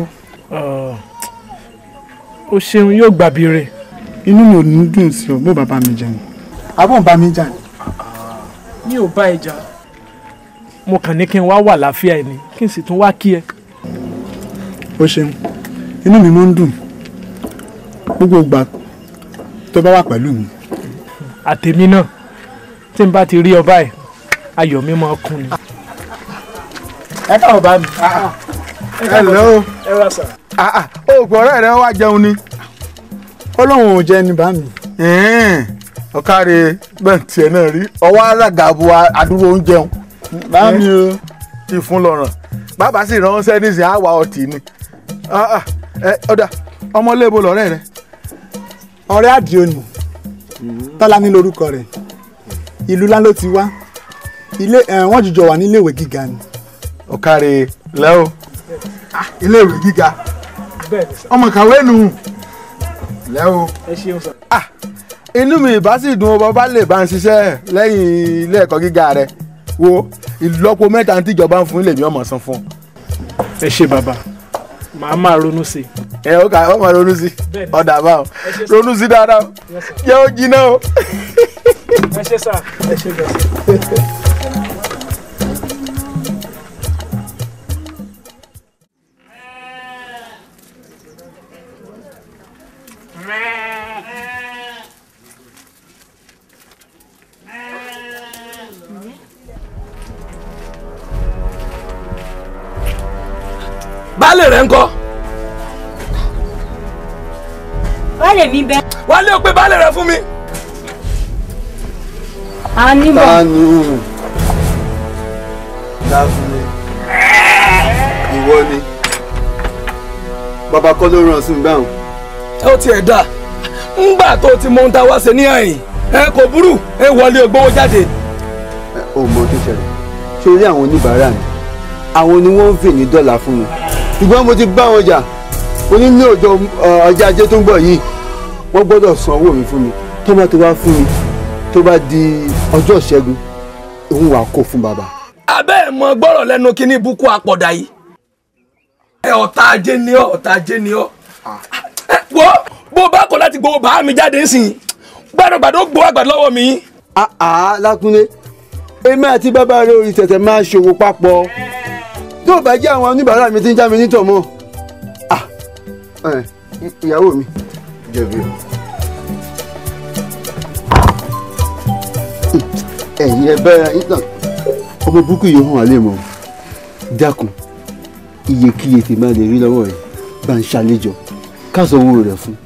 o ṣeun yóò gbàbí rẹ̀. inú mi ò ní dùn sí ọ bó bàbá mi jẹun àbọ̀ ń bá mi jà ní. mi ò bá ẹ jà mo kàn ní kí n wá wà láfíà ẹ ni kí n sì tún wá kí ẹ. o ṣeun inú mi máa ń dùn gbogbo ìgbà tó bá wà pẹ̀lú mi. àtèmi náà tí n bá ti rí ọ báyìí ayọ̀ mi máa kún ni. ẹ káàbọ̀ bá mi. ẹ lẹ́ o ẹ wá sà. oògùn ọ̀rẹ́ rẹ wá jẹun ni. ó lóun ò jẹ́ ní bá mi. ọ̀káre bẹ́ẹ̀ tiẹ̀ náà rí ọwọ́ alágàbọ̀ àdúró oúnjẹ òun. bá mi o. ti fún lọ́rùn bàbá sì ránṣẹ́ nísìnyí àwa ọtí ni. ọ̀dà ọmọléèbó lọ́rẹ́ rẹ. ọ̀rẹ́ àdìo ni tọ́lá ní lórúkọ rẹ̀ ìlú ńlá ló ti wá ilé wọ́n jùjọ wà níléèwé gíga ni. ọ̀káre lẹ́ o iléèwé gíga bẹ́ẹ̀ ni sà. ọmọ kàwé nù lẹ́ o. ẹ ṣeun sà. inú mi ìbá sì dùn bọ́ bá lè bá ń ṣiṣẹ́ lẹ́yìn ilé ẹ̀kọ́ gíga rẹ̀ wo ìlọ́po mẹ́ta tí ìjọba ń fún ilé mi ọmọ san fún. ẹ ṣe bàbá màá máa ronú sí i. ẹ ó kà ọmọ ronú sí ọ̀dà bá o ronú sí dáadáa o jẹ́ ó jiná o. ẹ ṣe sà ẹ ṣe bẹ́ẹ̀. baálé rẹ̀ ńkọ́. baálé mi bẹ. wálé o pé baálé rẹ̀ fún mi. a ní bọ̀. tánú dáfúnni ìwọ ni bàbá kọ́ ló ràn sí mi báwọn. ó tiẹ̀ dà ńgbà tó ti mọ ohun tá a wá ṣe ní àyìn ẹ kò burú ẹ wọlé ògbówó jáde. ó mọ tó ṣẹlẹ̀ ṣe rí àwọn oníbàárà mi àwọn ni wọ́n ń fè ní dọ́là fún mi ṣùgbọ́n mo ti bá wọn jà mo ní ní ọjọ́ ọjà ajé tó ń bọ̀ yìí wọ́n gbọ́dọ̀ san owó mi fún mi tó bá ti wá fún mi tó bá di ọjọ́ ìṣẹ́gun òun wà kó fún bàbá. abẹ́ ẹ̀ mọ gbọ́rọ̀ lẹ́nu kínní ibùkún àpọ̀dà yìí. ẹ ọ̀tá ajé ni ọ́ ọ̀tá ajé ni ọ́. ẹ wo bó bá kọ̀ láti gbowó bàá mi jáde ń sìn gbàdọ̀gbàdọ̀ gbowó àgbàdo lọ́wọ́ mi. àá lákúnlé èmi àti bàbá rẹ orí tẹ̀tẹ̀ máa ṣòwò papọ̀ tó bá jẹ́ àwọn oníbàárà mi ti ń já mi nítọ̀ mọ́ ìyàwó mi jẹ̀bi o. ẹ̀yin ẹ bẹ́ẹ̀ ìtàn ọmọ burúkú yìí hàn álẹ̀ mọ́ dákun iyekíye tí máa lè rí lọ́wọ́ rẹ̀ bá ń ṣàlejò káàsọ̀ owó rẹ̀ fún.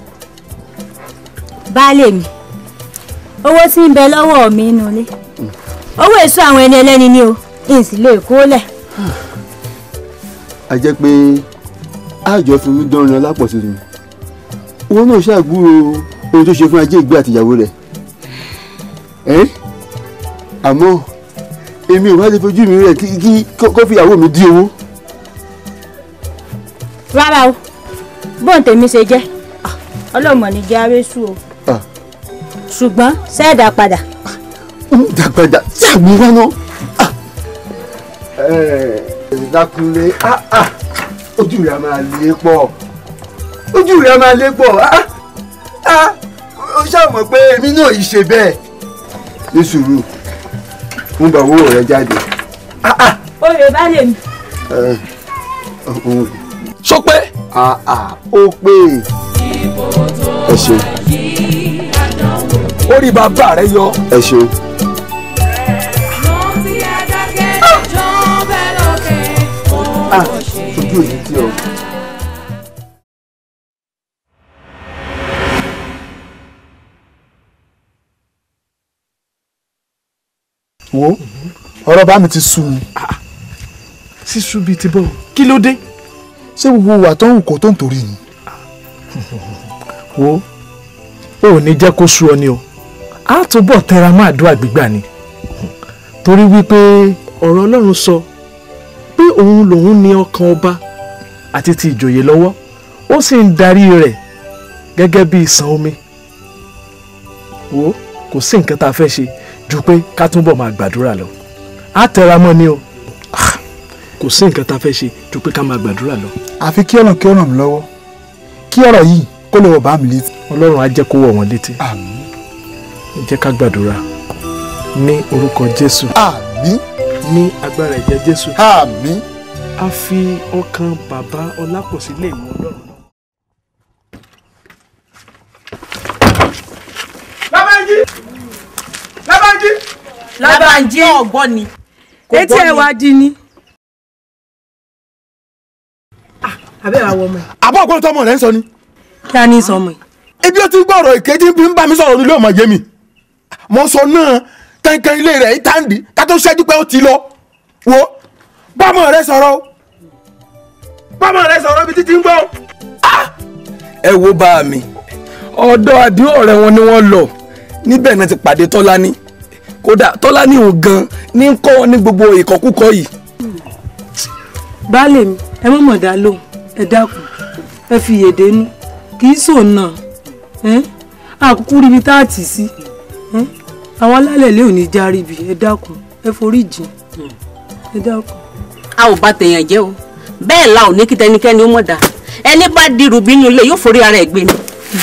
baálé mi owó tí ń bẹ lọ́wọ́ mi nù ilé owó èso àwọn ẹni ẹlẹ́ni ni o n sì lè kó lẹ̀. a jẹ́ pé àjọ fún mi dánrin ọlápọ̀ sí mi owó náà ṣàgbúrò ohun tó ṣe fún ajé ìgbé àtìyàwó rẹ̀ ẹ́ àmọ́ èmi ò wá lè fojú mi rẹ̀ kí kó fi ìyàwó mi dí owó. rárá o bóun tèmi ṣe jẹ́ ọlọ́mọ ní jẹ́ arésù o ṣùgbọ́n sẹ́ẹ̀dá padà. dàgbàdà ṣàgbọ́n wá náà. dákunlé ojú rẹ̀ a máa lé pọ̀ ojú rẹ̀ a máa lé pọ̀ ó ṣàmọ̀ pé èmi náà yìí ṣe bẹ́ẹ̀ ní sùúrù ń bá owó rẹ̀ jáde. oyè baálé mi. sọ pé. ó pé ẹ ṣeun. orí bàbá rẹ yọ. ẹ ṣeun. ah ojú òní tí o. wo ọ̀rọ̀ bá mi ti sú mi. sísú bíi ti bọ́ kí ló dé. ṣé gbogbo ìwà tó ń wù kó tó ń torí ni. wo o ò ní jẹ́ kó sú ọ ni o a túbọ̀ tẹra mọ́ àdúrà gbígbà ni torí wípé ọ̀rọ̀ ọlọ́run sọ pé òun lòun ní ọkàn ọba àti ti ìjòyè lọ́wọ́ ó sì ń darí rẹ̀ gẹ́gẹ́ bí ìsàn omi wo kò sí nǹkan tá a fẹ́ ṣe ju pé ká túbọ̀ máa gbàdúrà lọ a tẹra mọ́ ni o kò sí nǹkan tá a fẹ́ ṣe ju pé ká máa gbàdúrà lọ. àfi kí ọ̀nà kí ó ràn mí lọ́wọ́ kí ọ̀rọ̀ yìí kó lè wọ̀ bá mi létí. ọlọ́run á jẹ́ kó wọ̀ wọ́n létí. ẹ jẹ́ ká gbàdúrà ní orúkọ jésù. àmín. ní agbára ẹ̀jẹ̀ jésù. àmín. a fi ọkàn bàbá ọlápọ̀sí lé ìmọ̀ ọlọ́run náà. Lábànjí Lábànjí. Lábànjí ọ̀gbọ́n ni. etí ẹ̀ wá di ni. abẹ́ wa wọ ọmọ ẹ̀. àbọ̀ ọ̀gbọ́n tọmọ rẹ̀ ń sọ ni. kí a ní sọmọ ẹ̀. ibi ó ti gbọ́ ọ̀rọ̀ ìkejì bí ń bá mi sọ̀rọ̀ nílé ọmọ yẹmi mo sọ náà kankan ilé rẹ̀ ìtàǹdì ká tó ṣẹ́jú pé ó ti lọ wo bámọ̀ rẹ sọ̀rọ̀ o bámọ̀ rẹ sọ̀rọ̀ ibi títí ń gbọ́. ẹ wo bá mi ọ̀dọ̀ àdéhùn ọ̀rẹ́ wọn ni wọ́n lọ níbẹ̀ náà ti pàdé tọ́lání kódà tọ́lání òun gan ní ń kọ́ wọn ní gbogbo ìkọkúkọ yìí. baálé mi ẹ mọ̀ mọ̀ dá lóhùn ẹ dákun ẹ fi yèdè nú kì í sòun náà àkúkú ríbi tá a tì sí àwọn alálẹ̀ lé òní járí bi ẹ dákun ẹ forí jìn ẹ dákun. a ò bá tèèyàn jẹ́ o bẹ́ẹ̀ la ò ní kí tẹnikẹ́ni ó mọ̀ dá ẹni bá dirù bínú ilé yóò forí ara ẹ̀ gbé ni.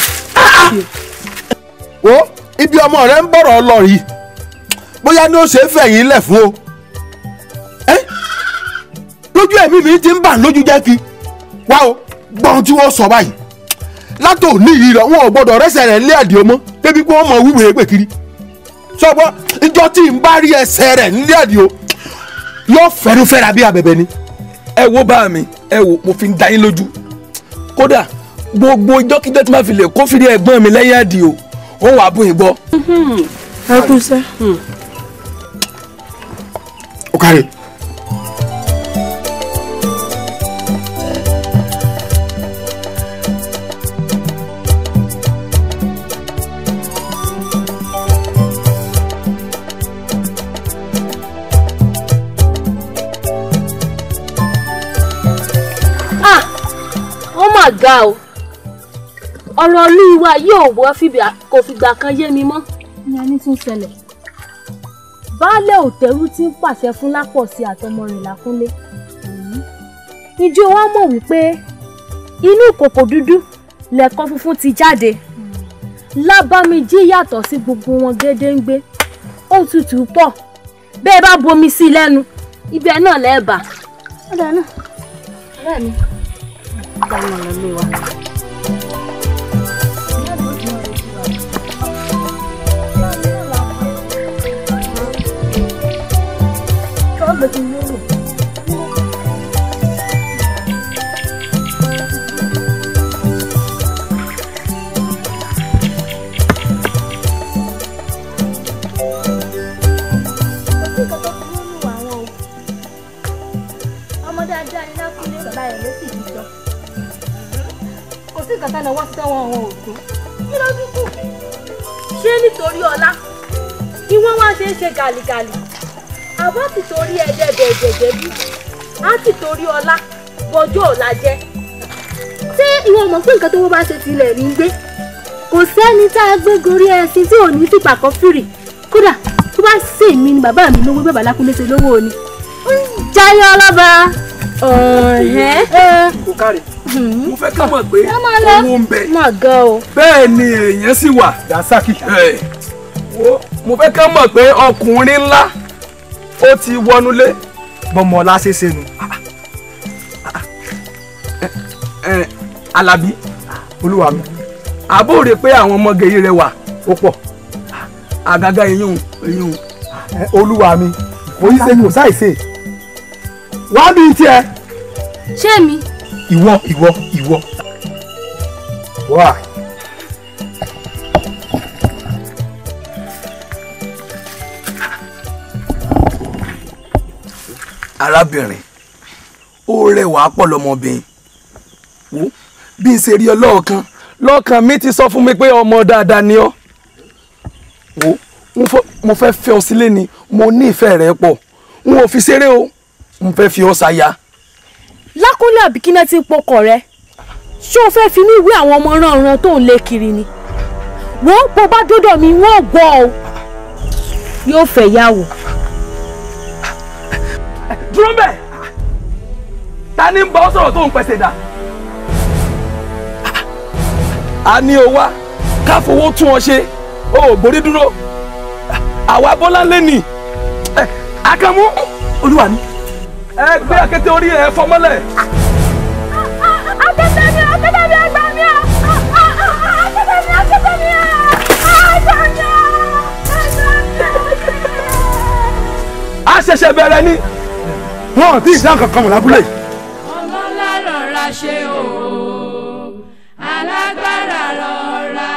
wo ibi ọmọ rẹ ń bọ̀rọ̀ lọ yìí bóyá ní ó ṣe é fẹ̀yìn lẹ̀ fún o ẹ́ lójú ẹ̀mí mi ti ń bà lójú jẹ́ kí wá o gbọ́n tí wọ́n sọ báyìí látò ní yìí rẹ̀ wọn ò gbọ́dọ̀ rẹ́sẹ̀ rẹ̀ lé àdìo mọ́ débi pé wọ́n mọ wíwèé pè kiri sọ́gbọ́n ìjọ tí n bá rí ẹsẹ̀ rẹ̀ nílé àdìo yóò fẹ́nu fẹ́ra bí abẹ̀bẹ̀ ni. ẹ wo bá mi ẹ wo mo fi ń da yín lójú kódà gbogbo ìjọkíjọ tí máa fi lè kófìrí ẹ̀gbọ́n mi lẹ́yìn àdìo ó wàá bùn yín gbọ́. ẹ kú sẹ́. ó kárí. ah ó mà ga o ọ̀rọ̀ olúwa yóò wọ́ fìbí kò fìgbà kan yé mi mọ́. ní a ní tún ṣẹlẹ̀ baálé òtẹ́rù tí ń pàṣẹ fún lápọ̀sí àtọmọ rẹ̀ lákúnlé ìjọ wa mọ̀ wípé inú ìkòkò dúdú lẹ̀kọ́ funfun ti jáde lábàmíjí yàtọ̀ sí gbogbo wọn gédéǹgbé ó tutù pọ̀ bẹ́ẹ̀ bá bomi sí i lẹ́nu ibẹ̀ náà lẹ́ẹ̀bà. ọ̀dà náà ọ̀rẹ́ mi dáná lọ lé wa. ọmọ dáadáa ni lákúnlé bàbá rẹ̀ ló sì jíjọ kò sí nǹkan tánà wọ́n ti tán wọn àwọn òkú kí ló dúkù ṣé nítorí ọlá kí wọ́n wá ṣe é ṣe gàlìgàlì àbọ̀ ti torí ẹ̀jẹ̀ bẹ̀ẹ̀jẹ̀jẹ̀ bí á ti torí ọlá bọjọ́ ọ̀la jẹ́ ṣé ìwọ mọ̀ pé nǹkan tó wọ́n bá ṣe tilẹ̀ ní gbé kò sẹ́ni tá a gbé gorí ẹṣin tí ò ní fìpà kan fìrì kódà tó bá ṣèmi ni bàbá mi lówó bàbá lákúnlé ṣe lówó ni jayé ọlọ́ba ọ̀hẹ́. kò kárí mo fẹ́ ká mọ̀ pé Ká máa lọ. owó ń bẹ mà gan o. bẹ́ẹ̀ ni èèyàn sì wà dasaki. mo fẹ́ ká mọ̀ pé ọkùnrin ńlá ó ti wọnúlé. bọ́mọ ọlá ṣe ṣe nu. Alábí olúwa mi. àbó rè pé àwọn ọmọge yìí rẹwà ó pọ̀ àgàgà eyín eyín. olúwa mi kò í ṣe kò sáìsè wá bí tiẹ̀. ṣé mi. ìwọ ìwọ ìwọ. wá. arábìnrin ó rẹwà pọ̀ lọ́mọbìnrin wo bí n ṣe rí ọ lọ́ọ̀kan lọ́ọ̀kan mi ti sọ fún mi pé ọmọ dáadáa ni ọ́ wo mo fẹ́- mo fẹ́ fẹ́ ọ sílé ni mo ní ìfẹ́ rẹ pọ̀ n ò fi ṣeré o n fẹ́ fi ọ ṣaya. lákúnlé àbíkínà tí ń pọkọ rẹ ṣé o fẹ́ fi mí wé àwọn ọmọ ránran tó ń lé kiri ni wo bó bá dọ́dọ̀ mi wọ́n gbọ́ ọ yóò fẹ́ yàwó. dúró bẹ́ẹ̀ ta ni ń bá ọ sọ̀rọ̀ tó ń pẹ̀sẹ̀ dà. a ní o wá ká fowó tún ọ ṣe o ò gbórí dúró àwa bọ́lá lé nì ẹ akamu olúwa mi ẹ gbé akété orí ẹ fọmọlẹ. akẹ́tẹ́ mi akẹ́tẹ́ mi ẹgbẹ́ mi akẹ́tẹ́ mi akẹ́tẹ́ mi a ṣẹ̀ṣẹ̀ bẹ̀rẹ̀ ni. wọn ò tí ì dá kankan mọ̀ lábúlé yìí. ọlọ́lá rọra ṣe o alágbára rọra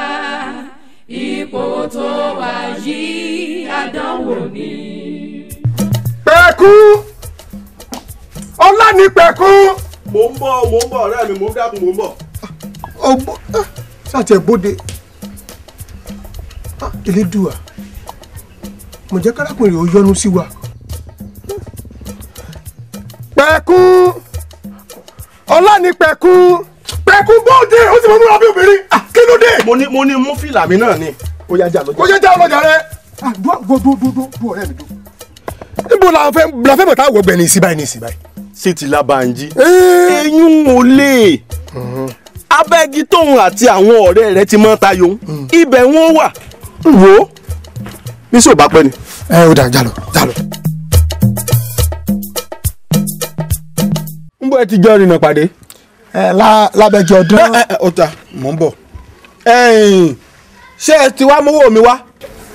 ipò tó wà yìí àdánwò ni. pẹ̀kú ọlá ní pẹ̀kú. mò ń bọ̀ mò ń bọ̀ ọ̀rẹ́ mi mò ń dákun mò ń bọ̀. ọgbọ́n ṣàtẹ̀ bóde elédùà mo jẹ́ kárákùnrin ò yọnu sí wa. pẹ̀kú ọlá ní pẹ̀kú pẹ̀kú bóde ó sì mọ múra bí obìnrin kí ló dé. mo ní mo ní mú fìlà mi náà ni. ó yá jà lọ́jà. ó yá jà lọ́jà rẹ. dúró dúró dúró dúró ọ̀rẹ́ mi dúró. níbo la fẹ́ la fẹ́ bọ̀ tá a wọ gbẹ̀ni ìsìn báyìí ní ìsìn báyìí. ṣé ti Lábànjí. eyín ò lè abẹ́gi tóun àti àwọn ọ̀rẹ́ rẹ̀ ti mọ́ tayò ibẹ̀ wọn wà wò ó ní sọ bá pẹ́ ni. ẹ ó dà jà lọ jà lọ. ń bọ́ ẹ ti jọ rìnnà pàdé. ẹ lábẹ́jọ ọdún. ẹ ẹ ọ̀tà mò ń bọ̀. ẹ̀yìn ṣé ẹ ti wá mówó mi wá.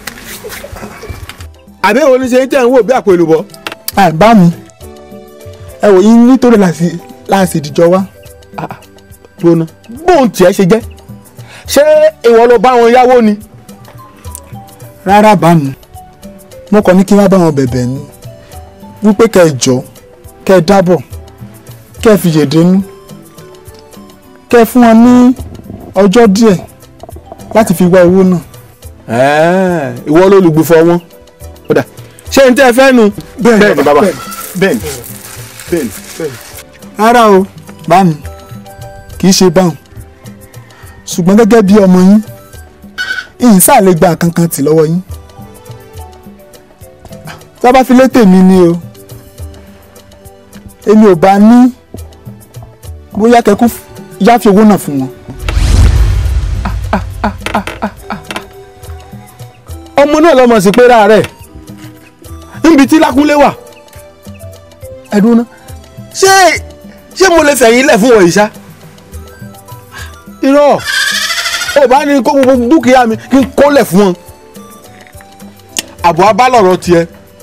àbí òun ní ṣe ń tẹ̀ ń wò bí àpò èlùbọ́. ẹ bá mi ẹ wò yín nítorí láti láti ìdíjọ wá. gbóná bóun tiẹ̀ ṣe jẹ́ ṣé ìwọ ló bá wọn yáwó ni. rárá bá mi mo kàn ní kí n wá bá wọn bẹ̀bẹ̀ ni wípé kẹ́ ẹ jọ kẹ́ ẹ dábọ̀ kẹ́ ẹ fi yèdénú kẹ́ ẹ fún wọn ní ọjọ́ díẹ̀ láti fi wá owó náà. Ẹ́ẹ̀, ìwọ ló lùgbùfọ̀ wọn. Kódà ṣé n tẹ́ ẹ fẹ́ nu. Bẹ́ẹ̀ni, ni bàbá bẹ́ẹ̀ni. bẹ́ẹ̀ni bẹ́ẹ̀ni. rárá o bá mi kì í ṣe báwọn ṣùgbọ́n gẹ́gẹ́ bí ọmọ yín ìyìn sáà lè gba kankan tì lọ́wọ́ yín tá a bá fi lé tèmi ni o èmi ò bá ní bóyá kẹ́kú yáfi owó náà fún wọn. ọmọ náà lọmọ sí pé rárẹ̀ níbi tí lákúnlé wà. ẹ̀dùn náà. ṣé ṣé mo lè fẹ̀yìn lẹ̀ fún wọ̀nyí ṣá. irọ́ ò bá ní kó gbogbo dúkìá mi kí n kólẹ̀ fún wọn. àbọ̀ abálọ̀rọ̀ tiẹ̀.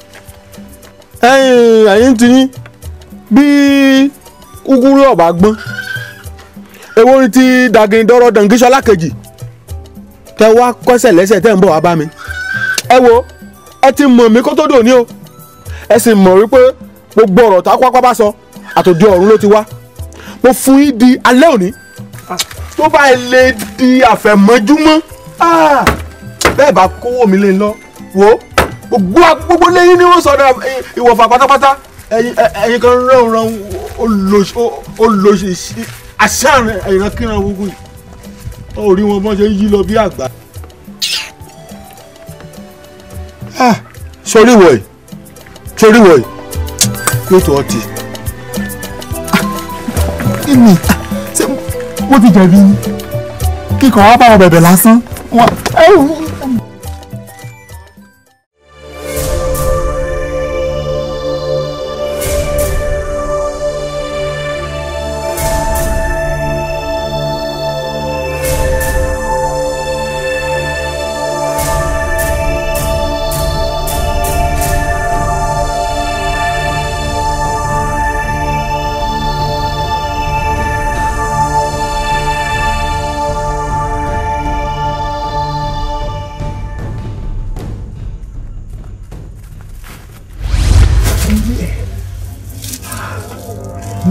ẹ̀yin ẹ̀yin ti yín bí kúkúrú ọ̀bà gbọ́n. èwo ni ti dàgìndọ́rọ̀ dàngíṣọ́lá kejì tẹ wá kọ́sẹ̀ lẹ́sẹ̀ tẹ́ ń bọ̀ wá bá mi. ẹ wo ẹ ti mọ̀ mí kó tó dòní o ẹ sì mọ̀ wípé gbogbo ọ̀rọ̀ tá a pápá bá sọ àtòjú ọ̀run ló ti wá mo fún yín di alẹ́ òní tó bá lè di àfẹ̀mọ́júmọ́ ah, bẹ́ẹ̀ bá kówó mi lé lọ wò ó gbogbo gbogbo lẹ́yìn ni wọ́n sọ̀rọ̀ ìwọ̀fà pátápátá ẹ̀yin ẹ̀yin kan rán rán olóṣì àṣà ìrankíran gbogbo yìí ó rí wọn bọ́n ṣe ń yí lọ bí àgbà. sórí wọ̀nyí sórí wọ̀nyí yóò tó ọtí. kí ni ṣé wọ́n ti jẹ̀bi ni kíkọ́ wá bá wọn bẹ̀bẹ̀ lásán. wọn-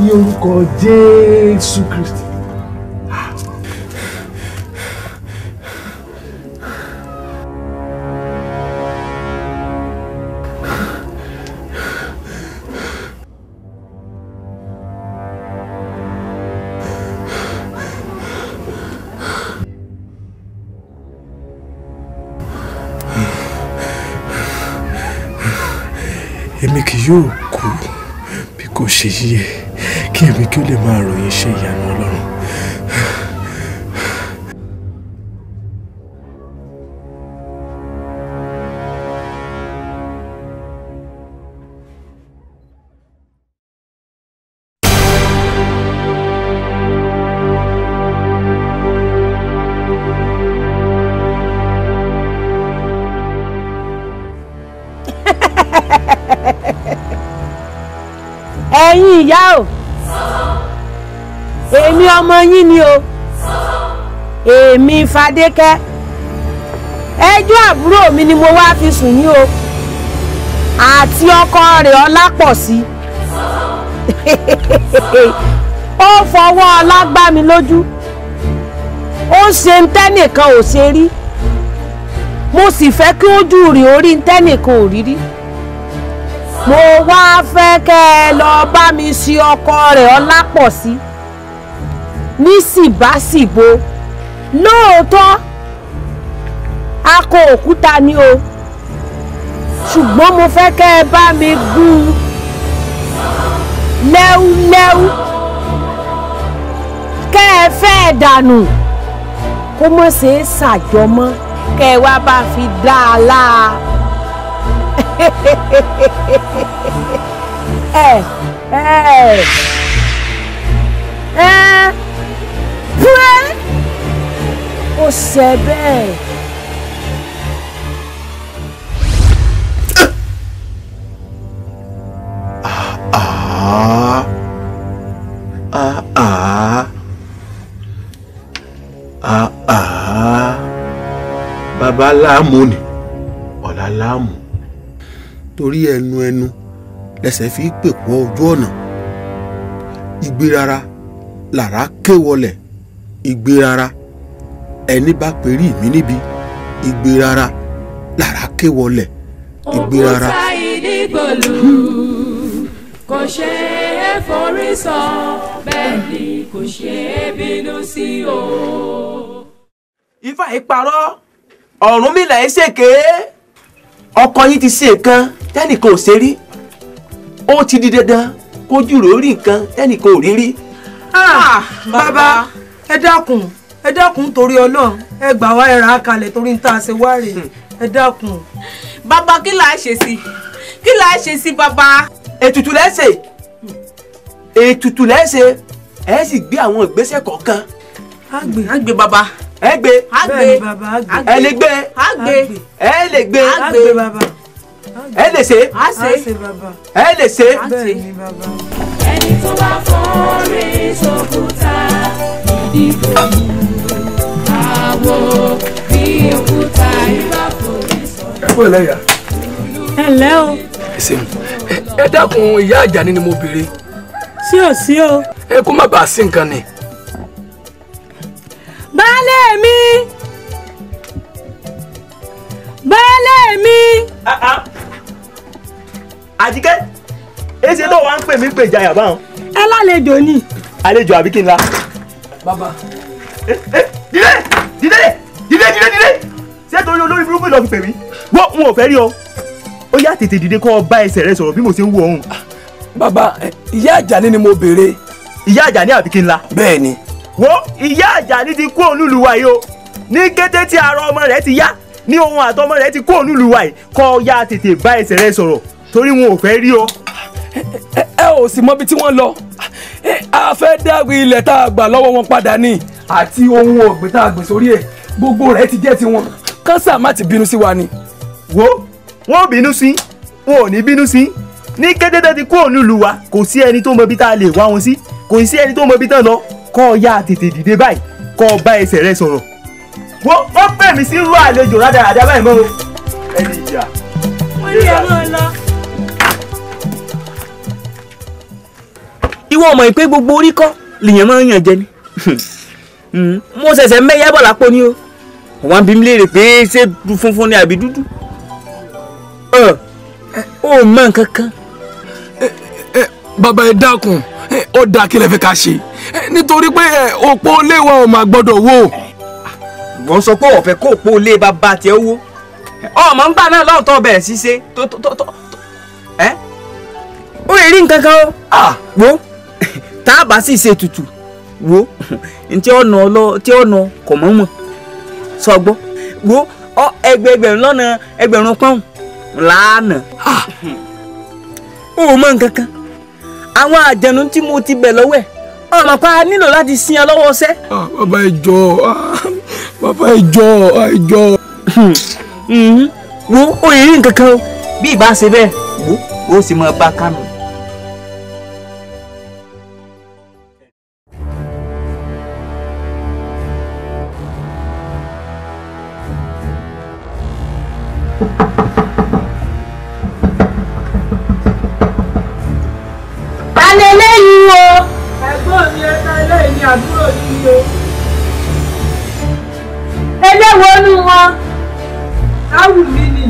ní orúkọ jésù kristi. èmi kì yóò kú bí kò ṣe yíyẹ kí èmi kí ó lè máa ròyìn iṣẹ́ ìyanu ọlọ́run. ẹ̀yin ìyá o èmi ọmọ yín ni o èmi Fadékẹ́ ẹjọ́ àbúrò mi ni mo wá fi sùn yín o àti ọkọ rẹ̀ Ọlápọ̀sí ó fọwọ́ ọlá gbá mi lójú ó ṣe ń tẹ́nìkan ò ṣe rí mo sì fẹ́ kí ojú rẹ̀ orí ń tẹ́nìkan ò rí rí mo wá fẹ́ kẹ́ ẹ lọ bá mi ṣe ọkọ rẹ̀ Ọlápọ̀sí ní síbáṣìbo lóòótọ́ akọ òkúta ni o ṣùgbọ́n mo fẹ́ kẹ́ ẹ bá mi gún un lẹ́wúlẹ́wú kẹ́ ẹ fẹ́ ẹ dànù kó mọ̀ ṣe é ṣàjọmọ́ kẹ́ ẹ wá bá fi dá a láa ẹ ẹ ẹ púrẹ́ ó ṣe bẹ́ẹ̀. Ah. Ah ah. Ah ah. Bàbá láàmú ni, ọ̀la láàmú. Torí ẹnu ẹnu lẹsẹ̀ fi pèpọ̀ ojú ọ̀nà. Igbe rara làrá ké wọlẹ̀. Igbe rara ẹni bá perí mi níbi. Igbe rara làrá ké wọlẹ̀. Igbe rara. òkúta ìdígbòlù kò ṣe é forí sọ bẹ́ẹ̀ ni kò ṣe é bínú sí o. ifá yìí parọ́ Ọ̀rúnmìlà ẹ̀ ṣèké ọkọ yín ti ṣe nǹkan tẹ́nìkan ò ṣe rí ó ti di dandan kójú rẹ̀ ó rí nǹkan tẹ́nìkan ò rí rí. Ah, bàbá ẹ dákun ẹ dákun torí Ọlọ́run ẹ gbà wá ẹ rà á kalẹ̀ torí ń tà ṣe wá rè ẹ dákun. bàbá kí là á ṣe sí kí là á ṣe sí bàbá. ètùtù lẹ́sẹ̀ ètùtù lẹ́sẹ̀ ẹ sì gbé àwọn ìgbésẹ̀ kọ̀ọ̀kan. á gbé á gbé bàbá. ẹ gbé á gbé bẹ́ẹ̀ni bàbá á gbé ẹ lè gbé á gbé ẹ lè gbé á gbé bàbá ẹ lè ṣe á ṣe á ṣe bàbá ẹ lè ṣe. bẹ́ẹ̀ni bàbá. ẹni tó bá forí sókúta ìdígbòlù àwo bí òkúta ìbá forí sọ. ẹ kú ẹlẹ́yà. ẹ ǹlẹ́ o ẹ ṣeun ẹ ẹ dákun ìyá àjàní ni mo béèrè sí ò sí o. ẹ kó má bàa sí nǹkan ni. baálé mi baálé mi. àjíkẹ́ èsì tó wà ń pè mí pè jayà báwọn. ẹ lálejò ni. àlejò àbí kí n la. bàbá. dídé dídé dídé dídé dídé ṣé torí olórí burúkú lọ fi pè mí. wọ́n n ò fẹ́ rí ọ ó yá tètè dìde kó o bá ẹsẹ̀ rẹ sọ̀rọ̀ bí mo ṣe ń wo òun. bàbá ẹ, ìyá àjàní ni mo béèrè. ìyá àjàní àbí kí n la. bẹ́ẹ̀ ni. wo ìyá àjàní ti kú ònúlù wa yìí o ní kété tí ara ọmọ rẹ ti yá ní ohun àtọmọ rẹ ti kú ònúlù wa yìí kó o yá tètè bá ẹsẹ̀ rẹ sọ̀rọ̀ torí wọn ò fẹ́ rí ọ. ẹ ẹ ò sì mọbi tí wọ́n lọ ẹ, a fẹ́ dárí ilẹ̀ tá a gbà lọ́wọ́ wọn padà ní àti ohun ọ̀gbìn tá a gbìn sórí ẹ̀ gbogbo rẹ̀ ti jẹ́ tiwọn kánsà má ti bínú sí wa ni. wo wọn ò bínú sí wọn ò ní bínú sí ní kété tó ti kú ònúlù wa kò sí ẹni tó mọ ibi tá a lè wá wọn sí kò sí ẹni tó mọ ibi tán lọ kó o yá tètè dìde báyìí kó o bá ẹsẹ̀ rẹ sọ̀rọ̀ wo ó pè mí sí irú àlejò rádaràdà báyìí mọ́ o ẹni ìjà. wọ́n ní ẹ máa lọ. ìwọ mọ̀ pé gbogbo orí kọ́ lèèyàn máa ń yàn jẹ ni Mm, mo ṣẹ̀ṣẹ̀ mẹ́yà bọ̀ lápò ni o wọ́n bí mi léèrè pé ṣé funfun ni àbí dúdú Ẹ, ó mọ nǹkan kan bàbá ẹ dákun ẹ, ó dáa kí lẹ fẹ́ ká ṣe ẹ, nítorí pé ẹ, òpó léwa ò máa gbọ́dọ̀ wò. wọ́n sọ pé ọ̀fẹ́ kó òpó lé bàbá tiẹ̀ owó ọmọ ń gbà náà lọ́ọ̀tọ̀ bẹ̀rẹ̀ sí ṣe tó tó tó tó ẹ́ ó lè rí nǹkan kan o wo tá a bá sì ṣe tutù wo ntí ọ̀nà ọlọ tí ọ̀nà kọ̀ mọ́ mọ́ sọ gbọ́ wo ọ ẹgbẹẹgbẹ̀rún lọ́nà ẹgbẹ̀rún pọ́ùn lánàá ó mọ nǹkan kan àwọn àjẹnú tí mo ti bẹ̀ lọ́wọ́ ẹ̀ ọmọ pa nílò láti sin ọ lọ́wọ́ ṣẹ́. Ah, bàbá ẹ jọ̀ọ́ ah, bàbá ẹ jọ̀ọ́ ah, ẹ jọ̀ọ́. Mhm. wo ó lè rí nǹkan kan o bí ìbá ṣe bẹ́ẹ̀ wo ó sì mọ bá kánú. ta ni eléyìí o. ẹ̀gbọ́n mi ẹ̀ka eléyìí ni àbúrò yìí o. eléwo nu wọn. áwù mi nì.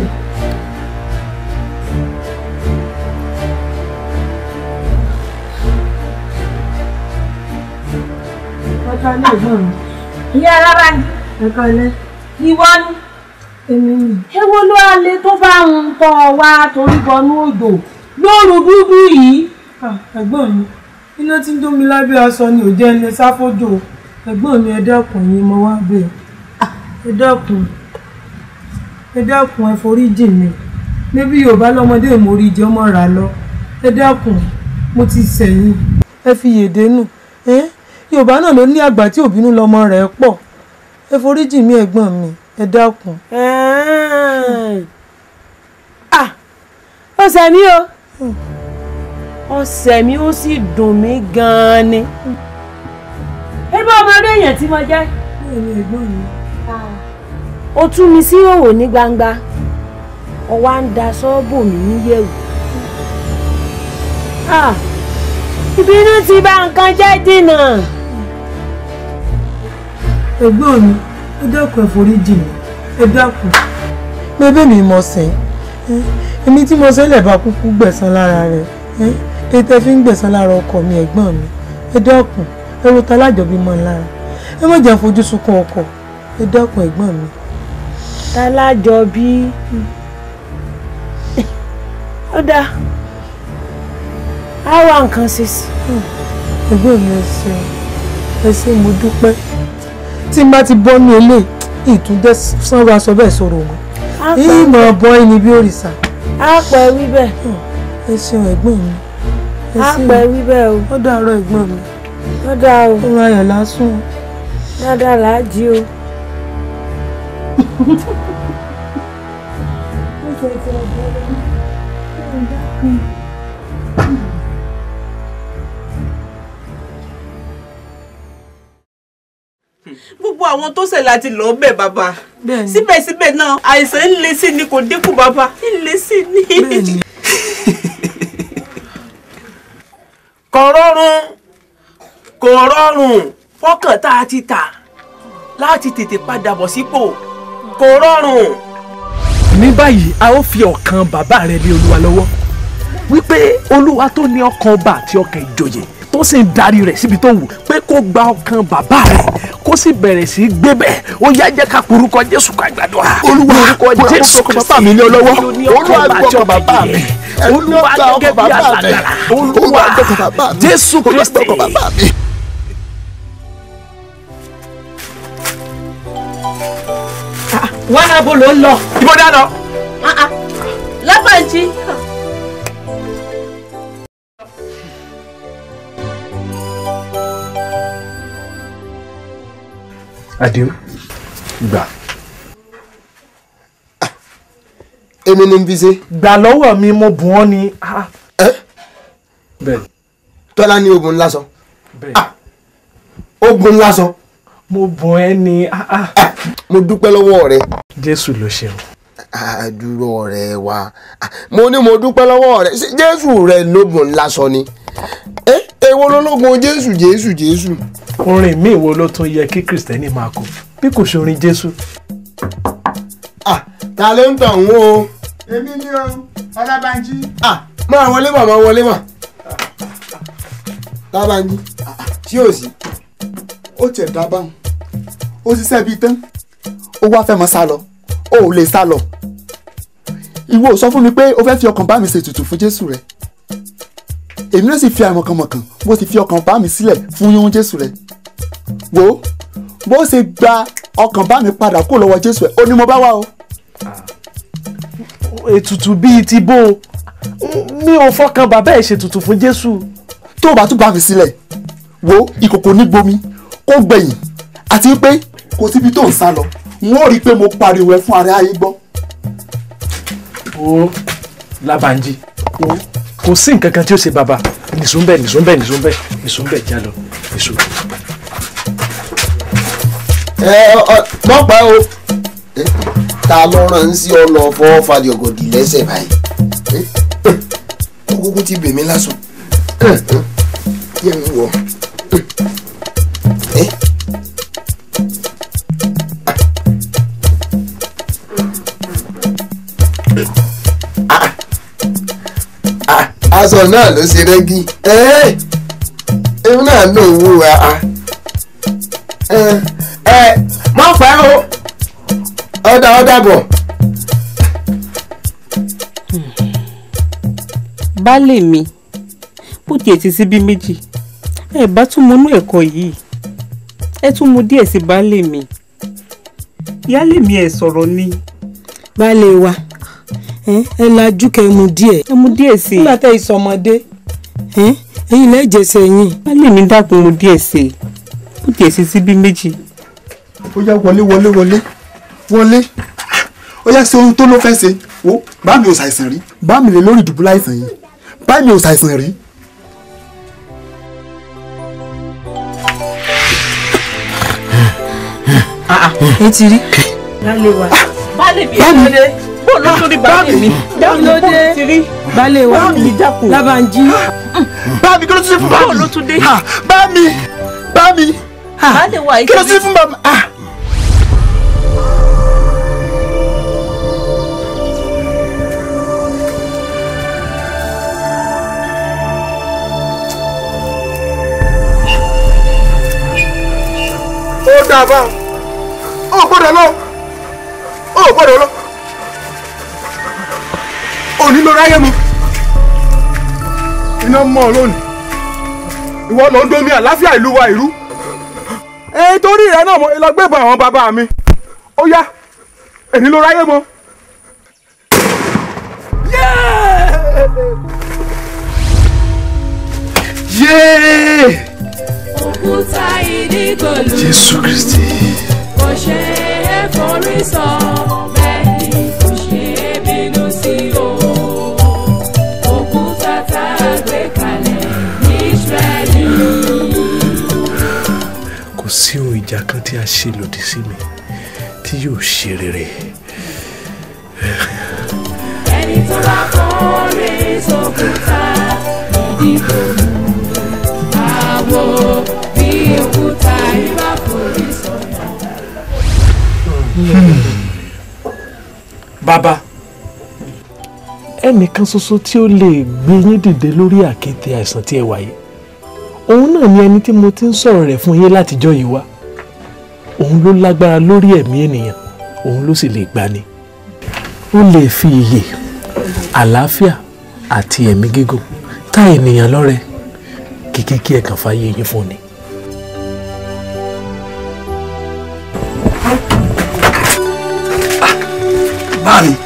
ẹ̀ka ilé ẹ̀gbọ́n mi. ìyá alára ni. ẹ̀ka ilé. ìwọ ni. èmi nì. ewo ló wá lé tó bá ń tọ́ ọ wá torí bọnú òjò lóru dúdú yìí. Ah, ẹ̀gbọ́n mi iná tí ń jó mi lábẹ́ aṣọ ni ò jẹ́ ilé sáfójò ẹ̀gbọ́n mi ẹ dákun yín mo wá bẹ̀ ẹ dákun ẹ dákun ẹ forí jì mí níbi yorùbá lọ́mọdé ìmórí jẹ́ ọmọ rà lọ ẹ dákun mo ti sẹ̀yìn ẹ fi yèdè nù ẹ yorùbá náà ló ní àgbà tí òbínú lọmọ rẹ̀ pọ̀ ẹ forí jì mí ẹ̀gbọ́n mi ẹ dákun. ah ọ̀sẹ̀ mi o ọ̀sẹ̀ mi ó sì dùn mí gan-an ni. ebe ọmọdé èèyàn tí mo jẹ́. bẹ́ẹ̀ni ẹ̀gbọ́n mi. ó tú mi sí òwò ní gbangba ó wá ń da ṣọ́ọ̀bù mi níyẹ̀wò. Ah, ìbínú ti bà nǹkan jẹ́ dínà. ẹ̀gbọ́n mi ẹ dákun ẹ forí jì mí ẹ dákun. bébè mi mọ̀ sẹ́yìn èmi tí mo sẹ́lẹ̀ bá kúkú gbẹ̀san lára rẹ̀ èyí tẹ́ fi ń gbẹ̀san lára ọkọ mi ẹ̀gbọ́n mi ẹ dákun ẹ wo ta lájọbí mọ́ lára ẹ má jẹ́ fojú sunkún ọkọ ẹ dákun ẹ̀gbọ́n mi. tálájọ bí ó dáa á wá nǹkan ṣe sí. ẹ̀gbọ́n mi ẹ ṣeun ẹ ṣe mo dúpẹ́ tí n bá ti bọ́ ní ilé ìtúndẹ́ sanwó aṣọ bẹ́ẹ̀ sọ̀rọ̀ wọn ìmọ̀ bọ́ ẹni bí òrìṣà. á pẹ́ wí bẹ́ẹ̀. ẹ ṣeun ẹ̀gbọ́n mi. ẹ á ṣeun. pẹ́ wí bẹ́ẹ̀ o. ó dàárọ̀ ẹ̀gbọ́n mi. ó dáa o. ó ra ayọ̀ lásùn. dáadáa là á jí o. gbogbo àwọn tó ṣẹ̀ láti lọ bẹ̀ bàbá síbẹ̀síbẹ̀ náà àìsàn ń le sí ni kò dínkù bàbá ń le sí ni. kò rọrùn kò rọrùn fọkàn tá a ti tà láti tètè padà bọ̀ sípò kò rọrùn. ní báyìí a ó fi ọkàn bàbá rẹ lé olúwa lọ́wọ́ wípé olúwa tó ní ọkàn ọba àti ọkàn ìjòyè tó sì ń darí rẹ̀ síbi tó wù pé kó gba ọkàn bàbá rẹ̀ kó sì bẹ̀rẹ̀ sí í gbé bẹ̀ ó yá jẹ́ ká porúkọ jésù ká gbàdúrà Olúwa, orúkọ jésù ọkàn bàbá mi lé ọ lọ́wọ́. Olúwa, ọkàn bàbá mi. olúwa gẹ́gẹ́ bí alágbára olúwa jésù kristi. wọn náà bó ló ń lọ. ibo dáná. lábàájí. àdéhùn gbà. èmi ni n fi ṣe. gbà lọ́wọ́ mi mo bùn ọ́ ni. bẹ́ẹ̀ tọ́lá ní ogun ńlá sọ. bẹ́ẹ̀ ogun ńlá sọ. mo bùn ẹ́ ni. mo dúpẹ́ lọ́wọ́ rẹ. jésù ló ṣeun. àdúró rẹ wá mo ní mo dúpẹ́ lọ́wọ́ rẹ Ṣé jésù rẹ lógun ńlá sọ ni. ẹ èwo lológun jésù jésù jésù. orin míì wo ló tún yẹ kí kìrìsìtẹ́nì máa kọ bí kò ṣe orin jésù. ta ló ń tàn wọ́n o. èmi ni o ọlábànjí. máa wọlé mà máa wọlé mà. lábànjí tí ò sí. ó tiẹ̀ dá báwọn ó ṣiṣẹ́ bíi tán ó wá fẹ́ mọ́ sá lọ ó ò lè sá lọ ìwọ ò sọ fún mi pé o fẹ́ fi ọkàn bá mi ṣètùtù fún jésù rẹ èmi náà sì fi àìmọ̀kànmọ̀kàn mo sì fi ọkàn bá mi sílẹ̀ fún yíyún jésù rẹ wo bó ṣe gba ọkàn bá mi padà kó lọ́wọ́ jésù rẹ ó ní mo bá wá o. ètùtù bíi ti bó o mi ò fọkàn bàbá ẹ̀ ṣètùtù fún jésù. tó o bá tún bá mi sílẹ̀ wo ìkòkò ní gbomi kó gbẹ̀yìn àti pé kò síbi tó ń sá lọ n ó rí i pé mo pariwo ẹ fún ara ayé gbọ́. o Lábànjí o kò sí nǹkan kan tí ó ṣe bàbá nìṣó ń bẹ nìṣó ń bẹ nìṣó ń bẹ nìṣó ń bẹ já lọ nìṣó. ẹ ọ mọ pa o Eh, ta ló rán sí ọ lọ fọwọ́ falẹ̀ ọ̀gọ̀dì lẹ́sẹ̀ báyìí Eh, eh, ó kúkú ti bèmí lásán kí ẹ ń wọ. Eh, ah, ah, aṣọ náà ló ṣe rẹ́gí Eh, èmi náà ló ń wúra ẹ ẹ má fẹ́ o ọ̀dà ọ̀dà bọ̀. baálé mi bó tiẹ̀ ti síbí méjì ẹ bá tún mọnú ẹ̀kọ́ yìí ẹ tún mu díẹ̀ sí baálé mi ìyáálé mi ẹ̀ sọ̀rọ̀ ni. baálé wa ẹ ẹ lajú kẹ mu díẹ̀. ẹ mu díẹ̀ sí i. nígbà tẹ ìsọmọdé ẹ̀yin lẹjẹsẹ yín. baálé mi dákun mu díẹ̀ sí i bó tiẹ̀ ti síbí méjì. ó yá wọlé wọlé wọlé wọlé ó yá ṣe ohun tó ló fẹ́ ṣe wo bá mi ò ṣàìsàn rí bá mi lè lórí ìdùbúlẹ̀ àìsàn yìí bá mi ò ṣàìsàn rí. ẹ ti rí. baálé wa baálé mi Bámi. ẹ̀ lóde bó ló tún rí baálé mi kí ló dé ti rí baálé wa Bámi dákun. Lábànjí. bá mi kí ló tún ṣe fún bá mi bó ló tún dé. bá mi bá mi baálé wa yìí kí ló tún ṣe fún bá mi. ó dáa bá ó gbọ́dọ̀ lọ ó gbọ́dọ̀ lọ òní ló ráyè mu iná mọ́ ọ lónìí ìwọ ló ń domi àláfíà ìlú wa ìrú ẹ torí rẹ náà mo lọ gbébọn àwọn bàbá mi ó yá èní ló ráyè mọ́. yéé òkúta ìdígòlù. jésù kristi. kò ṣe é forí sọ bẹ́ẹ̀ ni kò ṣe é bínú sí o. òkúta tá a gbé kalẹ̀ ní Ísírẹ́lì. kò sí ohun ìjà kan tí a ṣe lòdì sí mi tí yóò ṣe rere. ẹni tó bá forí sókúta ìdígòlù. àwo bí òkúta ibà forí sọ̀yà. bàbá ẹnìkan ṣoṣo tí ó lè gbé yín dìde lórí àkéte àìsàn tí ẹ wà yìí òun náà ni ẹni tí mo ti ń sọ̀rọ̀ rẹ̀ fún yín látijọ́ yìí wá òun ló lágbára lórí ẹ̀mí ènìyàn òun ló sì lè gbani ó lè fi iyè àlàáfíà àti ẹ̀mí gígùn ta ènìyàn lọ́rẹ kíkí kí ẹ kàn fàyè yín fún ni. báàmì.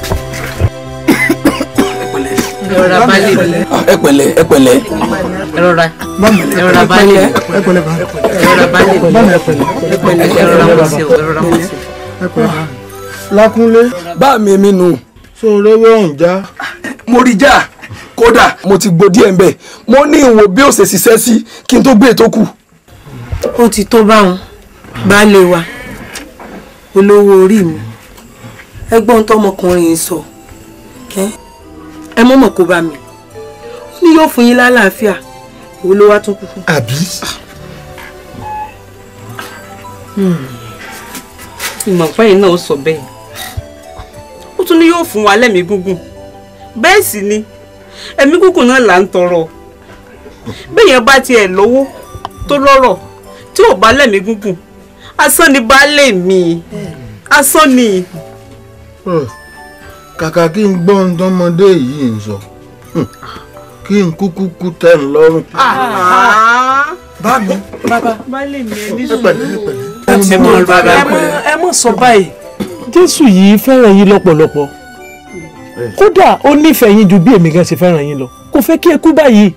ẹrọra baálé mi ẹ pẹ̀lẹ́ ẹ pẹ̀lẹ́. ẹrọra ẹrọra baálé mi ẹ pẹ̀lẹ́ bá ẹrọra baálé mi ẹpẹ̀lẹ́ ẹrọra mo ṣe o ẹrọra mo ṣe. lákúnlé bá mi mi nù. sóore wọ́n já. mo rí já kódà mo ti gbọ́ díẹ̀ ńbẹ̀ mo ní ìwò bí ó ṣe ṣiṣẹ́ sí kí n tó gbé ètò kù. ó ti tó báwọn baálé wa olówó orí mi ẹgbọ́n tọmọkùnrin yìí sọ ẹ ẹ mọ̀mọ̀ kó bá mi ó ní yóò fún yín lálàáfíà wo ló wá tún kú fún. àbí. ìmọ̀ pẹ́yìn náà ó sọ bẹ́ẹ̀ ó tún ní yóò fún wa lẹ́mìí gúngùn bẹ́ẹ̀ sì ni ẹ̀mí gúngùn náà là ń tọrọ bẹ́ẹ̀yẹn bá tiẹ̀ lówó tó lọ́rọ̀ tí ò bá lẹ́mìí gúngùn asán ni baálé mi asán ni. kàkà kí n gbọ́ ohun tọmọdé yìí ń sọ kí n kúkú kú tẹ́ ń lọ́rùn. bá mi bàbá baálé mi ẹ ní ẹ pẹ̀lẹ́ ẹ pẹ̀lẹ́. ẹ mọ ẹ mọ ẹ mọ sọ báyìí jésù yìí fẹ́ràn yín lọ́pọ̀lọpọ̀ kódà ó nífẹ̀ẹ́ yín ju bí èmi gan ṣe fẹ́ràn yín lọ kò fẹ́ kí ẹ kú báyìí.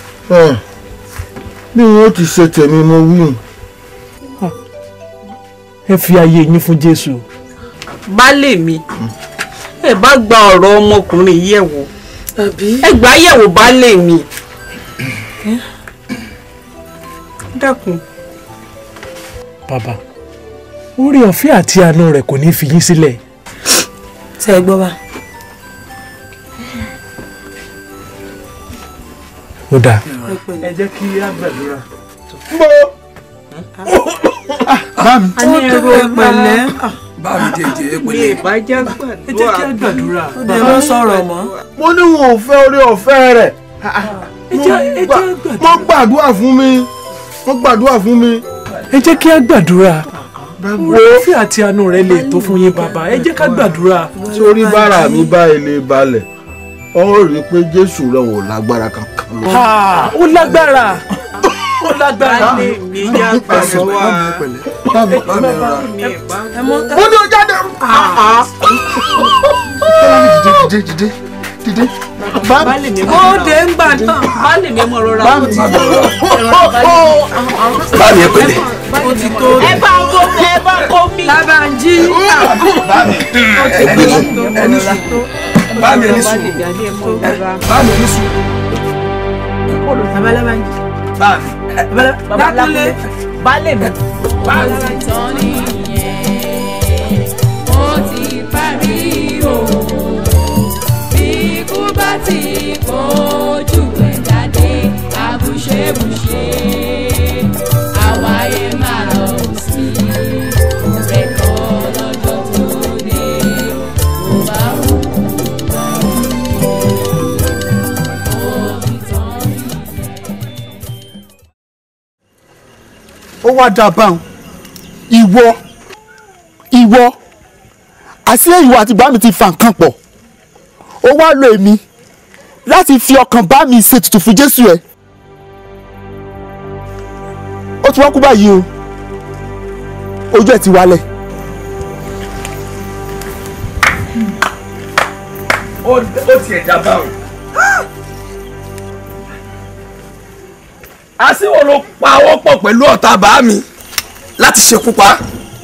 bí wọn ti ṣe tèmi mo wí. ẹ fi ayé yín fún jésù. baálé mi ẹ bá gba ọ̀rọ̀ ọmọkùnrin yìí ẹ̀ wò ẹ gbà á yẹ̀wò baálé mi dákun. bàbá orí ọ̀fẹ́ àti àánú rẹ̀ kò ní fi yín sílẹ̀. ṣe é gbọ́ bá. ó dáa. ẹ jẹ́ kí á gbàdúrà. bá mi. a ní ẹrù pẹ̀lẹ́. bá mi jẹjẹ mi ì bá jẹ́ gbàdúrà. ẹ jẹ́ kí á gbàdúrà. ó dẹ̀ ló sọ̀rọ̀ mọ́. mo ní wọn ò fẹ́ orí ọ̀fẹ́ rẹ̀ wọ́n gbàdúrà fún mi wọ́n gbàdúrà fún mi. ẹ jẹ́ kí á gbàdúrà orí ọ̀fẹ́ àti àánú rẹ̀ lè tó fún yín bàbá ẹ jẹ́ ká gbàdúrà. sórí bára mi bá ilé balẹ̀ ọ rí i pé jésù rẹ̀ ò lágbára kankan lọ. Ha, ó lágbára ó lágbára. baálé mi yá gbàdúrà. mo ní o jáde. dìde dìde dìde dìde. baálé mi ó dé ń gbà náà. baálé mi mọ̀ rọra. bá mi bá mi ẹ pẹ̀lẹ́. ó ti tó. ẹ bá ń kó ẹ bá ń kó mi. Lábànjí. ẹ gbé sùn ẹni sùn bá mi ẹni sùn bá mi ẹni sùn. Bàbá Lábànjí. bá mi. Lákúnlé. baálé mi. Ìtàn nìyẹn, ó ti parí o. Bí ikú bá ti kojú ẹ̀ jáde, àbùṣebùṣe, àwáyé máa lọ sí rẹ̀ kọ́ lọ́jọ́ tó dé. Kò bá wù ó ìtàn ó wá dáa báwọn ìwọ ìwọ àti ìwọ àti bá mi ti fa nǹkan pọ̀ ó wá lo èmi láti fi ọkàn bá mi ṣètùtù fún jésù ẹ ó ti wá kú báyìí o ojú ẹ ti wálẹ̀ ó tiẹ̀ dábàá o. àsìwò ló pa ọwọ́ pọ̀ pẹ̀lú ọ̀tá bá mi láti ṣekú pa.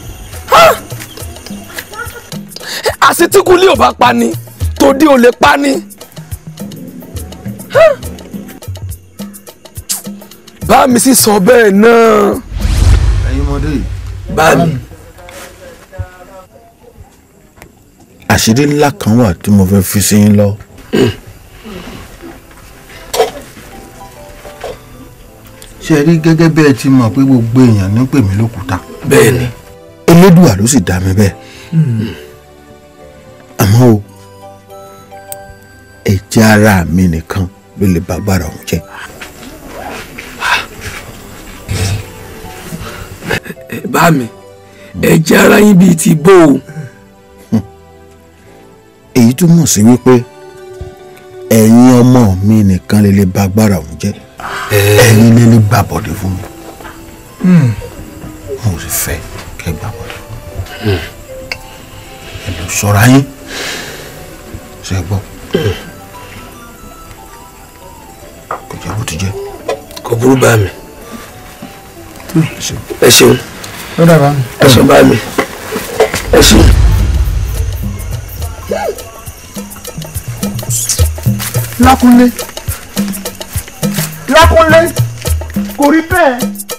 àsìtìkúlé ò bá pa ni tòdí ò lè pa ni. bá mi sì sọ bẹ́ẹ̀ náà. ẹ̀yin ọmọdé yìí. bá mi. àṣírí ńlá kan wà tí mo fẹ́ fi sí yín lọ. ṣe rí gẹ́gẹ́ bí ẹ ti mọ̀ pé gbogbo èèyàn ní pè mí lókúta. bẹ́ẹ̀ni. elédùà ló sì dá mi bẹ́ẹ̀. àmọ́ o ẹ̀jẹ̀ ara mi nìkan ló lè bá agbára òun jẹ́. bá mi ẹ̀jẹ̀ ara yín bíi ti bó o. èyí túmọ̀ sí wípé ẹ̀yin ọmọ mi nìkan lè lè bá agbára òun jẹ́ ẹ̀yin lè lè gbà bọ̀dé fún mi mo sì fẹ́ kẹ́ gbà bọ̀dé ẹ lọ ṣọ́ra yín ṣe gbọ́ kò jẹ́ bó ti jẹ́. kò burú bá mi. ẹ ṣeun ó dàbá mi. ẹ ṣeun bá mi ẹ ṣeun. lákúnlé lákúnlé kò rí bẹ́ẹ̀.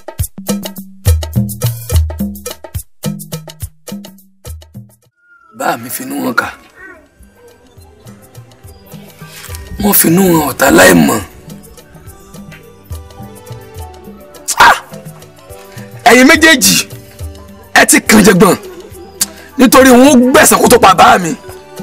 bá mi finú wọn kà wọ́n finú wọn ọ̀tá láìmọ̀ méjèèjì ẹ ti kàn jẹgbọn nítorí wọn ó gbẹ̀san kó tó pa bá mi.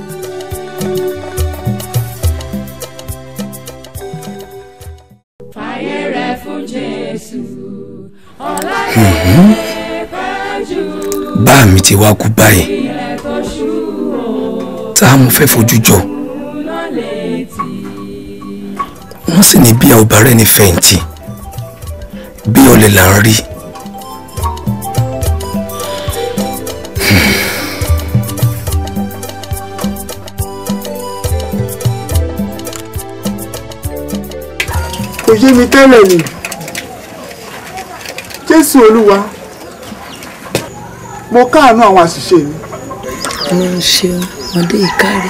fàyè rẹ̀ fún jésù ọ̀làyé pẹ́jù bá mi ti wá kú báyìí ilẹ̀ tó ṣú o tá a mú fẹ́ fojú jọ náà létí. wọ́n sì ní bí a ò bá rẹ́ni fẹ̀yìntì bí ọ̀lẹ là ń rí. kò yé mi tẹ́lẹ̀ ni jésù olúwa mo káàánú àwọn àṣìṣe mi ọlọ́run ṣeun ọmọdé ìkárí.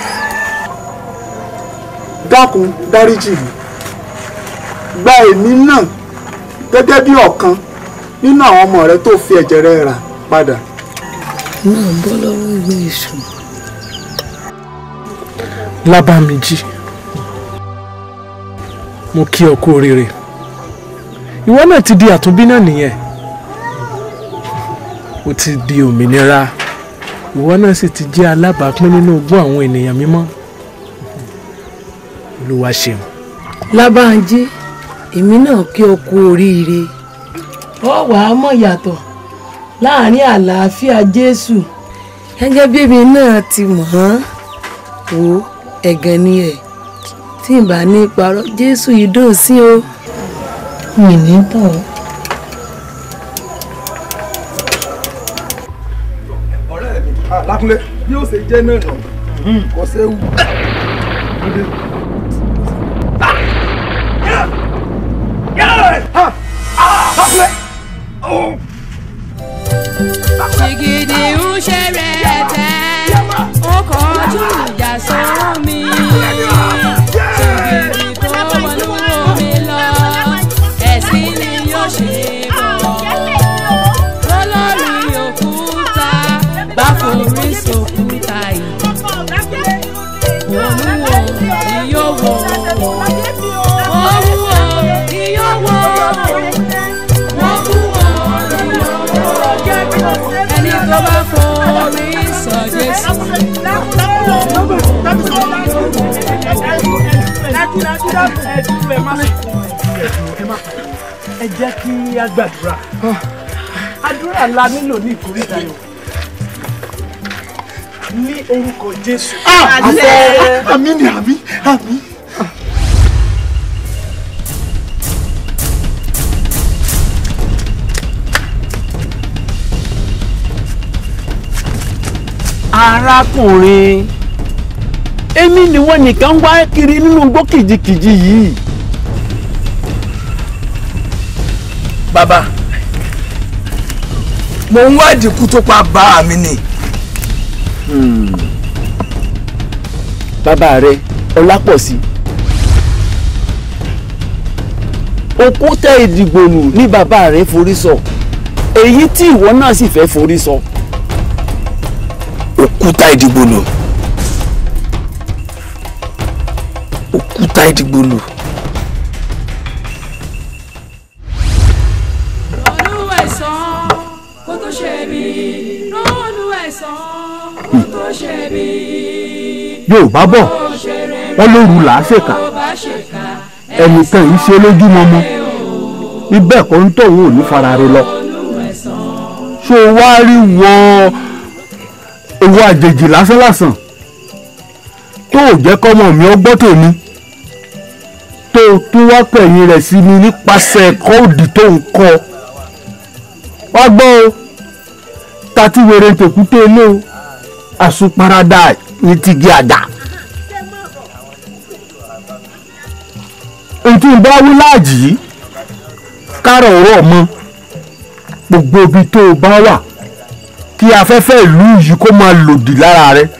dákun dáríjì mi gba èmi náà gẹ́gẹ́ bí ọ̀kan nínú àwọn ọmọ rẹ tó fi ẹ̀jẹ̀ rẹ rà padà. náà bọ́ lọ́wọ́ ìwé èṣù. lábàmíjì mo kí ọ kú oríire ìwọ náà ti di àtúnbí náà nìyẹn o ti di òmìnira ìwọ náà sì ti jẹ́ alábàápín nínú ogún àwọn ènìyàn mímọ́ olúwa ṣeun. lábàájí èmi náà kí ọ kú oríire ọ wàá mọ̀ yàtọ̀ láàrin àlàáfíà jésù gẹ́gẹ́ bí èmi náà ti mọ̀ ọ́n wò ẹ̀gàn ni ẹ̀ tí n bá ní parọ́ jésù yìí dùn sí o mi ní tàn. ọ̀rẹ́ mi lákúnlé bí ó ṣe jẹ́ náà nà kò séwu. Ṣìgìdì ń ṣe rẹ̀ tẹ́, ó kọjú ìjà sọ́rọ̀ mi. Ṣìgìdì kó wọnú omi lọ, ẹ̀sìn ni yóò ṣe bọ̀. Lọ́lọ́rí òkúta, bá forí sòkúta yìí. Òun wo ni yóò wò? Òun wo ni yóò wò? Wọ́n mú wọn ni yóò wò? ẹni tó bá forí sọ jésù. ẹ jẹ́ kí a gbàdúrà àdúrà la nílò ní ìkórìtà yìí ní orúkọ jésù. àmì ni àmì àmì. arákùnrin èmi ni wọ́n nìkan wá kiri nínú igbó kìjikìji yìí. bàbá mo ń wádìí ikú tó pa bá mi ni. bàbá rẹ ọlápọ̀sí òkúta ìdìgbòlù ní bàbá rẹ forí sọ èyí tí ìwọ náà sì fẹ́ forí sọ. òkúta ìdìgbòlù òkúta ìdìgbòlù ronú ẹ̀san kó tó ṣe bí ronú ẹ̀san kó tó ṣe bí. yorùbá bọ̀ wọ́n lóru làásèkà tó bá ṣèkà ẹnìkan yìí ṣe lójúmọmọ ibẹ̀ kọ́ ń tọ̀hún ò ní fara rẹ lọ ṣó o wá rí wọn owó àjèjì lásánlàsàn tó ò jẹ́ kọ́mọ mi ọgbọ́n tèmi tó o tún wá pẹ̀yìn rẹ̀ sí mi nípasẹ̀ ẹ̀kọ́ òdì tó ń kọ́ wá gbọ́ o tàti wèrè tèkúté ilé o àsùnparadà ní tigi àdá. ntí n bá wí láàjì yìí kárọ̀ ọ̀rọ̀ mọ́ gbogbo ibi tó o bá wà kí afẹ́fẹ́ ìlú yìí kó máa lòdì lára rẹ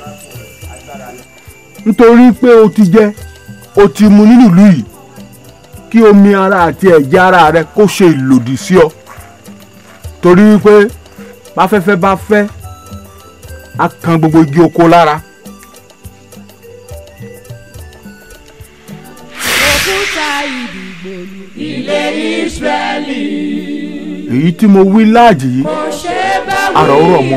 nítorí pé o ti jẹ o ti mu nínú ìlú yìí kí omi ara àti ẹ̀jẹ̀ ara rẹ kó ṣe ìlòdì sí ọ torí wípé báfẹ́fẹ́ bá fẹ́ á kan gbogbo igi oko lára. òkúta ìdìgbòlù ilé Ísírẹ́lì èyí tí mo wí láàjì yìí àrà ó rọ̀ mọ́.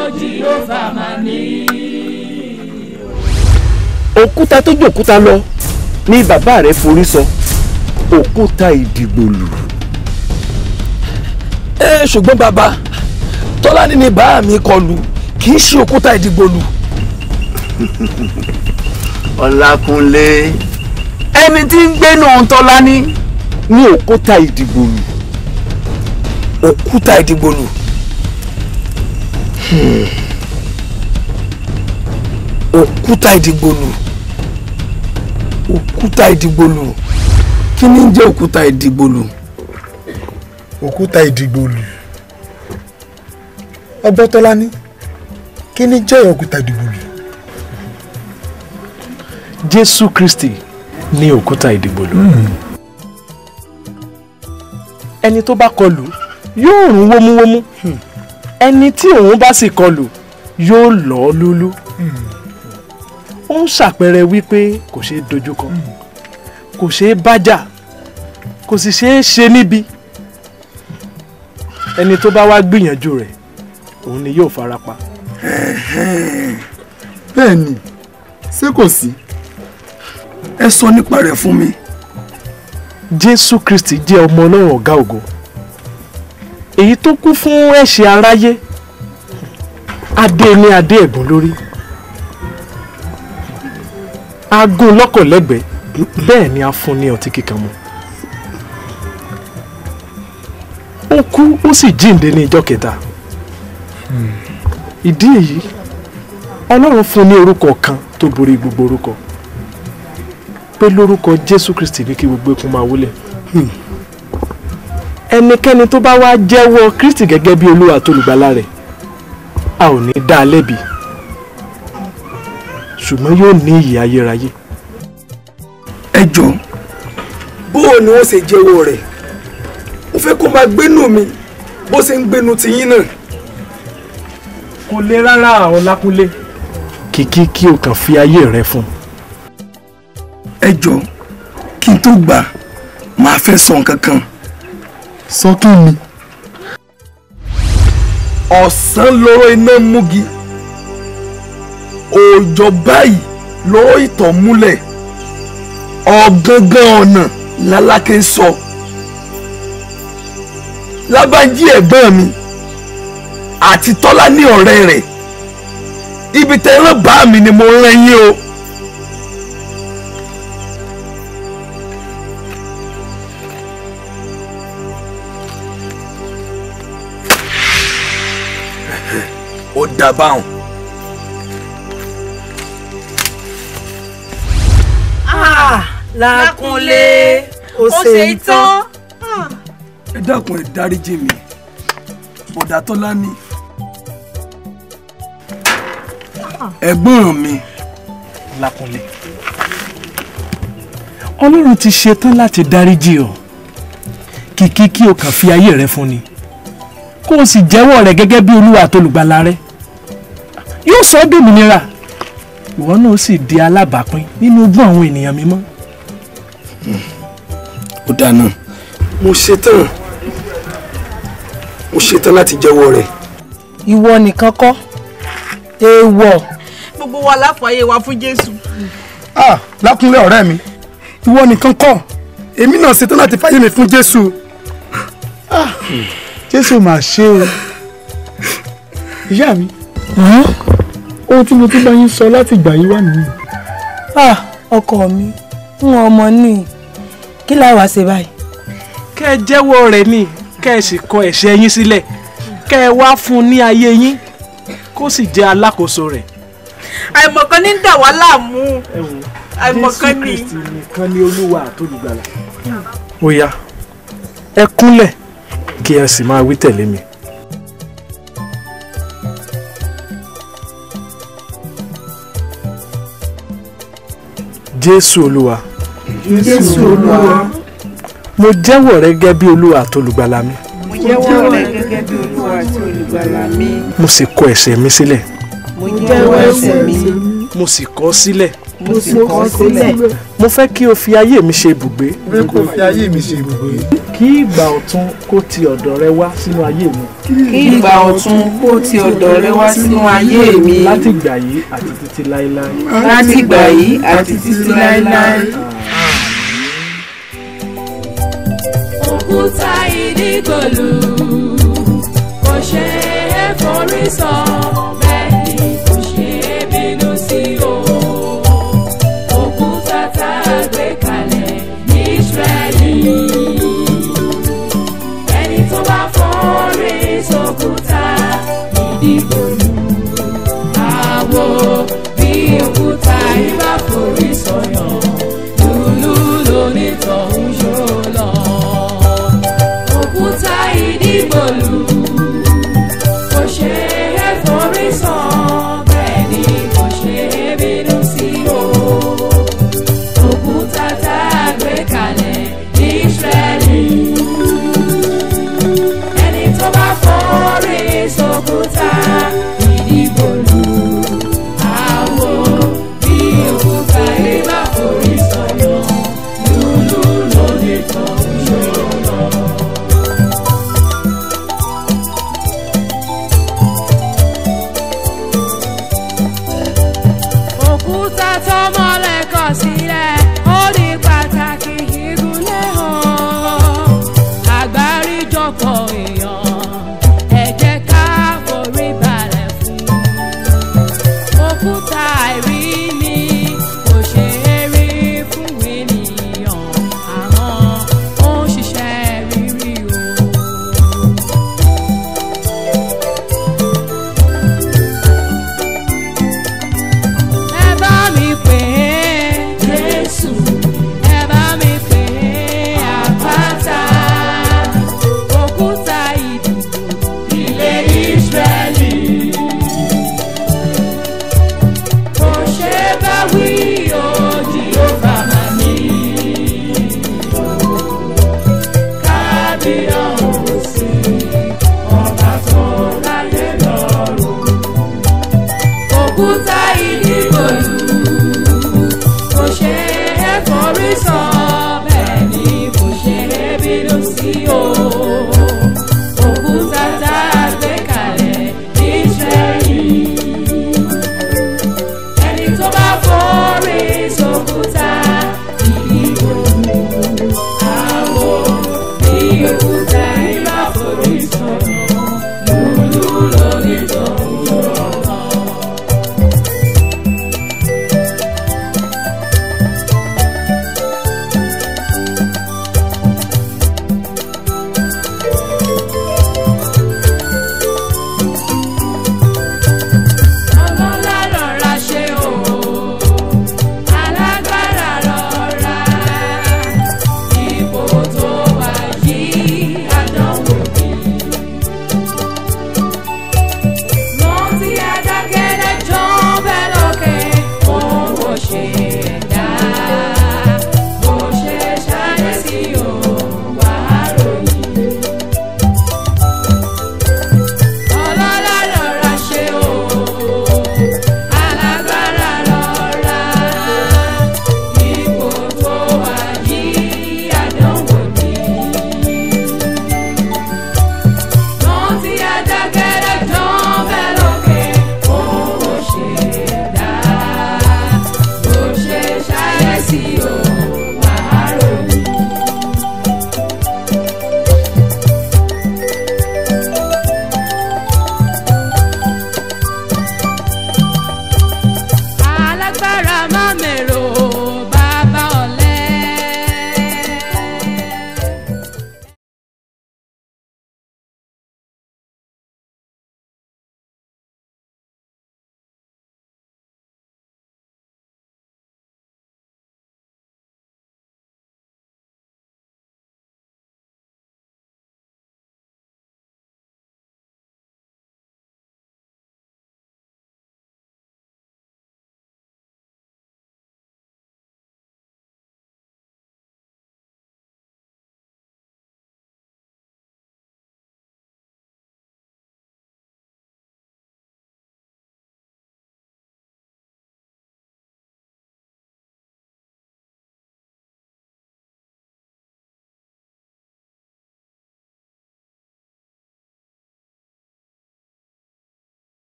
òkúta tó jòkúta lọ ní bàbá rẹ̀ forí sọ òkúta ìdìgbòlù. ẹ ṣùgbọ́n bàbá tọ́lání ni bàá mi kọlù kì í ṣe òkúta ìdìgbòlù. ọlákúnlé ẹni tí ń gbénu tọ́lání ní òkúta ìdìgbòlù. òkúta ìdìgbòlù. Hmm. òkúta ìdìgbòlù òkúta ìdìgbòlù kí ni ń jẹ́ òkúta ìdìgbòlù. òkúta ìdìgbòlù ọgbọ́tọ́lání kí ni jẹ́ òkúta ìdìgbòlù. jésù kristi ní òkúta ìdìgbòlù ẹni tó bá kọlù yóò rún wómúwómú ẹni tí òun bá sì kọlù yóò lọ́ ọ́ lúlú ó ń ṣàpẹẹrẹ wípé kò ṣeé dojúkọ kò ṣeé bájà kò sì ṣeé ṣe níbi ẹni tó bá wá gbìyànjú rẹ̀ òun ni yóò farapa. bẹ́ẹ̀ ni ṣé kò sí. ẹ sọ nípa rẹ̀ fún mi. jésù kristi jẹ́ ọmọ ọlọ́run ọ̀gá ògo èyí tó kú fún ẹ̀ṣẹ̀ aráyé adé ní adé ẹ̀gún lórí agún lọ́kọ̀ lẹ́gbẹ̀ẹ́ bẹ́ẹ̀ ni a fún ní ọtí kíkan mu ó kú ó sì jíǹde ní ijọ́ kẹta ìdí èyí ọlọ́run fún ní orúkọ kan tó borí gbogbo orúkọ pé lórúkọ jésù kristi ní kí gbogbo ikùn máa wólẹ̀ ẹnikẹ́ni tó bá wá jẹ́wọ́ kristi gẹ́gẹ́ bí olúwa tó lùgbàlà rẹ̀ a ò ní dá a lẹ́bi ṣùgbọ́n yóò ní ìyè ayérayé. ẹ jọ bó o ni wọ́n ṣe jẹ́wọ́ rẹ̀ mo fẹ́ kó máa gbénú mi bó ṣe ń gbénú tiyín náà. kò le rárá àwọn lákúnlé. kìkì kí o kàn fi ayé rẹ fún. ẹ jọ kí n tó gbà máa fẹ́ sọ nǹkan kan. sọ kí ni. ọ̀sán lọ́rọ̀ iná múgi òòjọ́ báyìí lọ́rọ̀ ìtọ̀ múlẹ̀ ọ̀gángan ọ̀nà lálákè sọ lábàájí ẹ̀gbọ́n mi àti tọ́lá ní ọ̀rẹ́ rẹ̀ ibi tẹ́ rán bá mi ni mo rán yín o. ó dá báwọn. Lákúnlé ó ṣe ìtàn. ẹ dákun ẹ dáríjì mi bọ̀dá tọ́lá ní ẹ̀gbọ́n mi. lákúnlé ọlọ́run ti ṣetán láti dáríjì ọ kìkì kí o kàn fi ayé rẹ fún ni kó o sì jẹ́wọ́ rẹ̀ gẹ́gẹ́ bí olúwa àtolùgbàlà rẹ yóò sọ ọ́ dòmìnira ìwọ náà sì di alábàápín nínú ogún àwọn ènìyàn mímọ́. ó dáná mo ṣetán mo ṣetán láti jẹ́wọ́ rẹ̀. ìwọ nìkan kọ́ èèwọ̀. gbogbo wa láfààyè wa fún jésù. ah lákúnlé ọ̀rẹ́ mi ìwọ nìkan kọ́ èmi náà ṣetán láti fàyè mi fún jésù. ah jésù mà ṣe o ìyá mi ohun tí mo tún bá yín sọ láti ìgbà yìí wà nìyí. ah ọkọ mi ń ọmọ ní kí láì wá ṣe báyìí. kẹ́ ẹ jẹ́wọ́ rẹ̀ ni kẹ́ ẹ sì kọ ẹ̀ṣẹ̀ yín sílẹ̀ kẹ́ ẹ wá fún un ní ayé yín kó sì jẹ́ alákòóso rẹ̀. àìmọ̀kan ní ń dà wá láàmú àìmọ̀kan ní. jésù kristi nìkan ni olúwa àtolùgbàlà. ó yá ẹ kúnlẹ̀ kí ẹ sì máa wí tẹ̀lé mi. jésù olúwa jésù olúwa mo jẹ́wọ́ rẹ gẹ́gẹ́ bí olúwa àtolùgbàlà mi mo jẹ́wọ́ rẹ gẹ́gẹ́ bí olúwa àti olùgbàlà mi mo sì kọ ẹ̀ṣẹ̀ mi sílẹ̀ mo jẹ́wọ́ ẹ̀ṣẹ̀ mi mo sì kọ̀ ọ́ sílẹ̀ mo sì kọ̀ ọ́ sílẹ̀ mo fẹ́ kí o fi ayé mi ṣe ibùgbé mo fẹ́ kó fi ayé mi ṣe ibùgbé. kí ìgbà ọ̀tun kó ti ọ̀dọ̀ rẹ wá sínú ayé mi. kí ìgbà ọ̀tun kó ti ọ̀dọ̀ rẹ wá sínú ayé mi láti ìgbà yìí àti títí láéláé. láti ìgbà yìí àti títí láéláé. òkúta ìdígòlù kò ṣe é forí sọ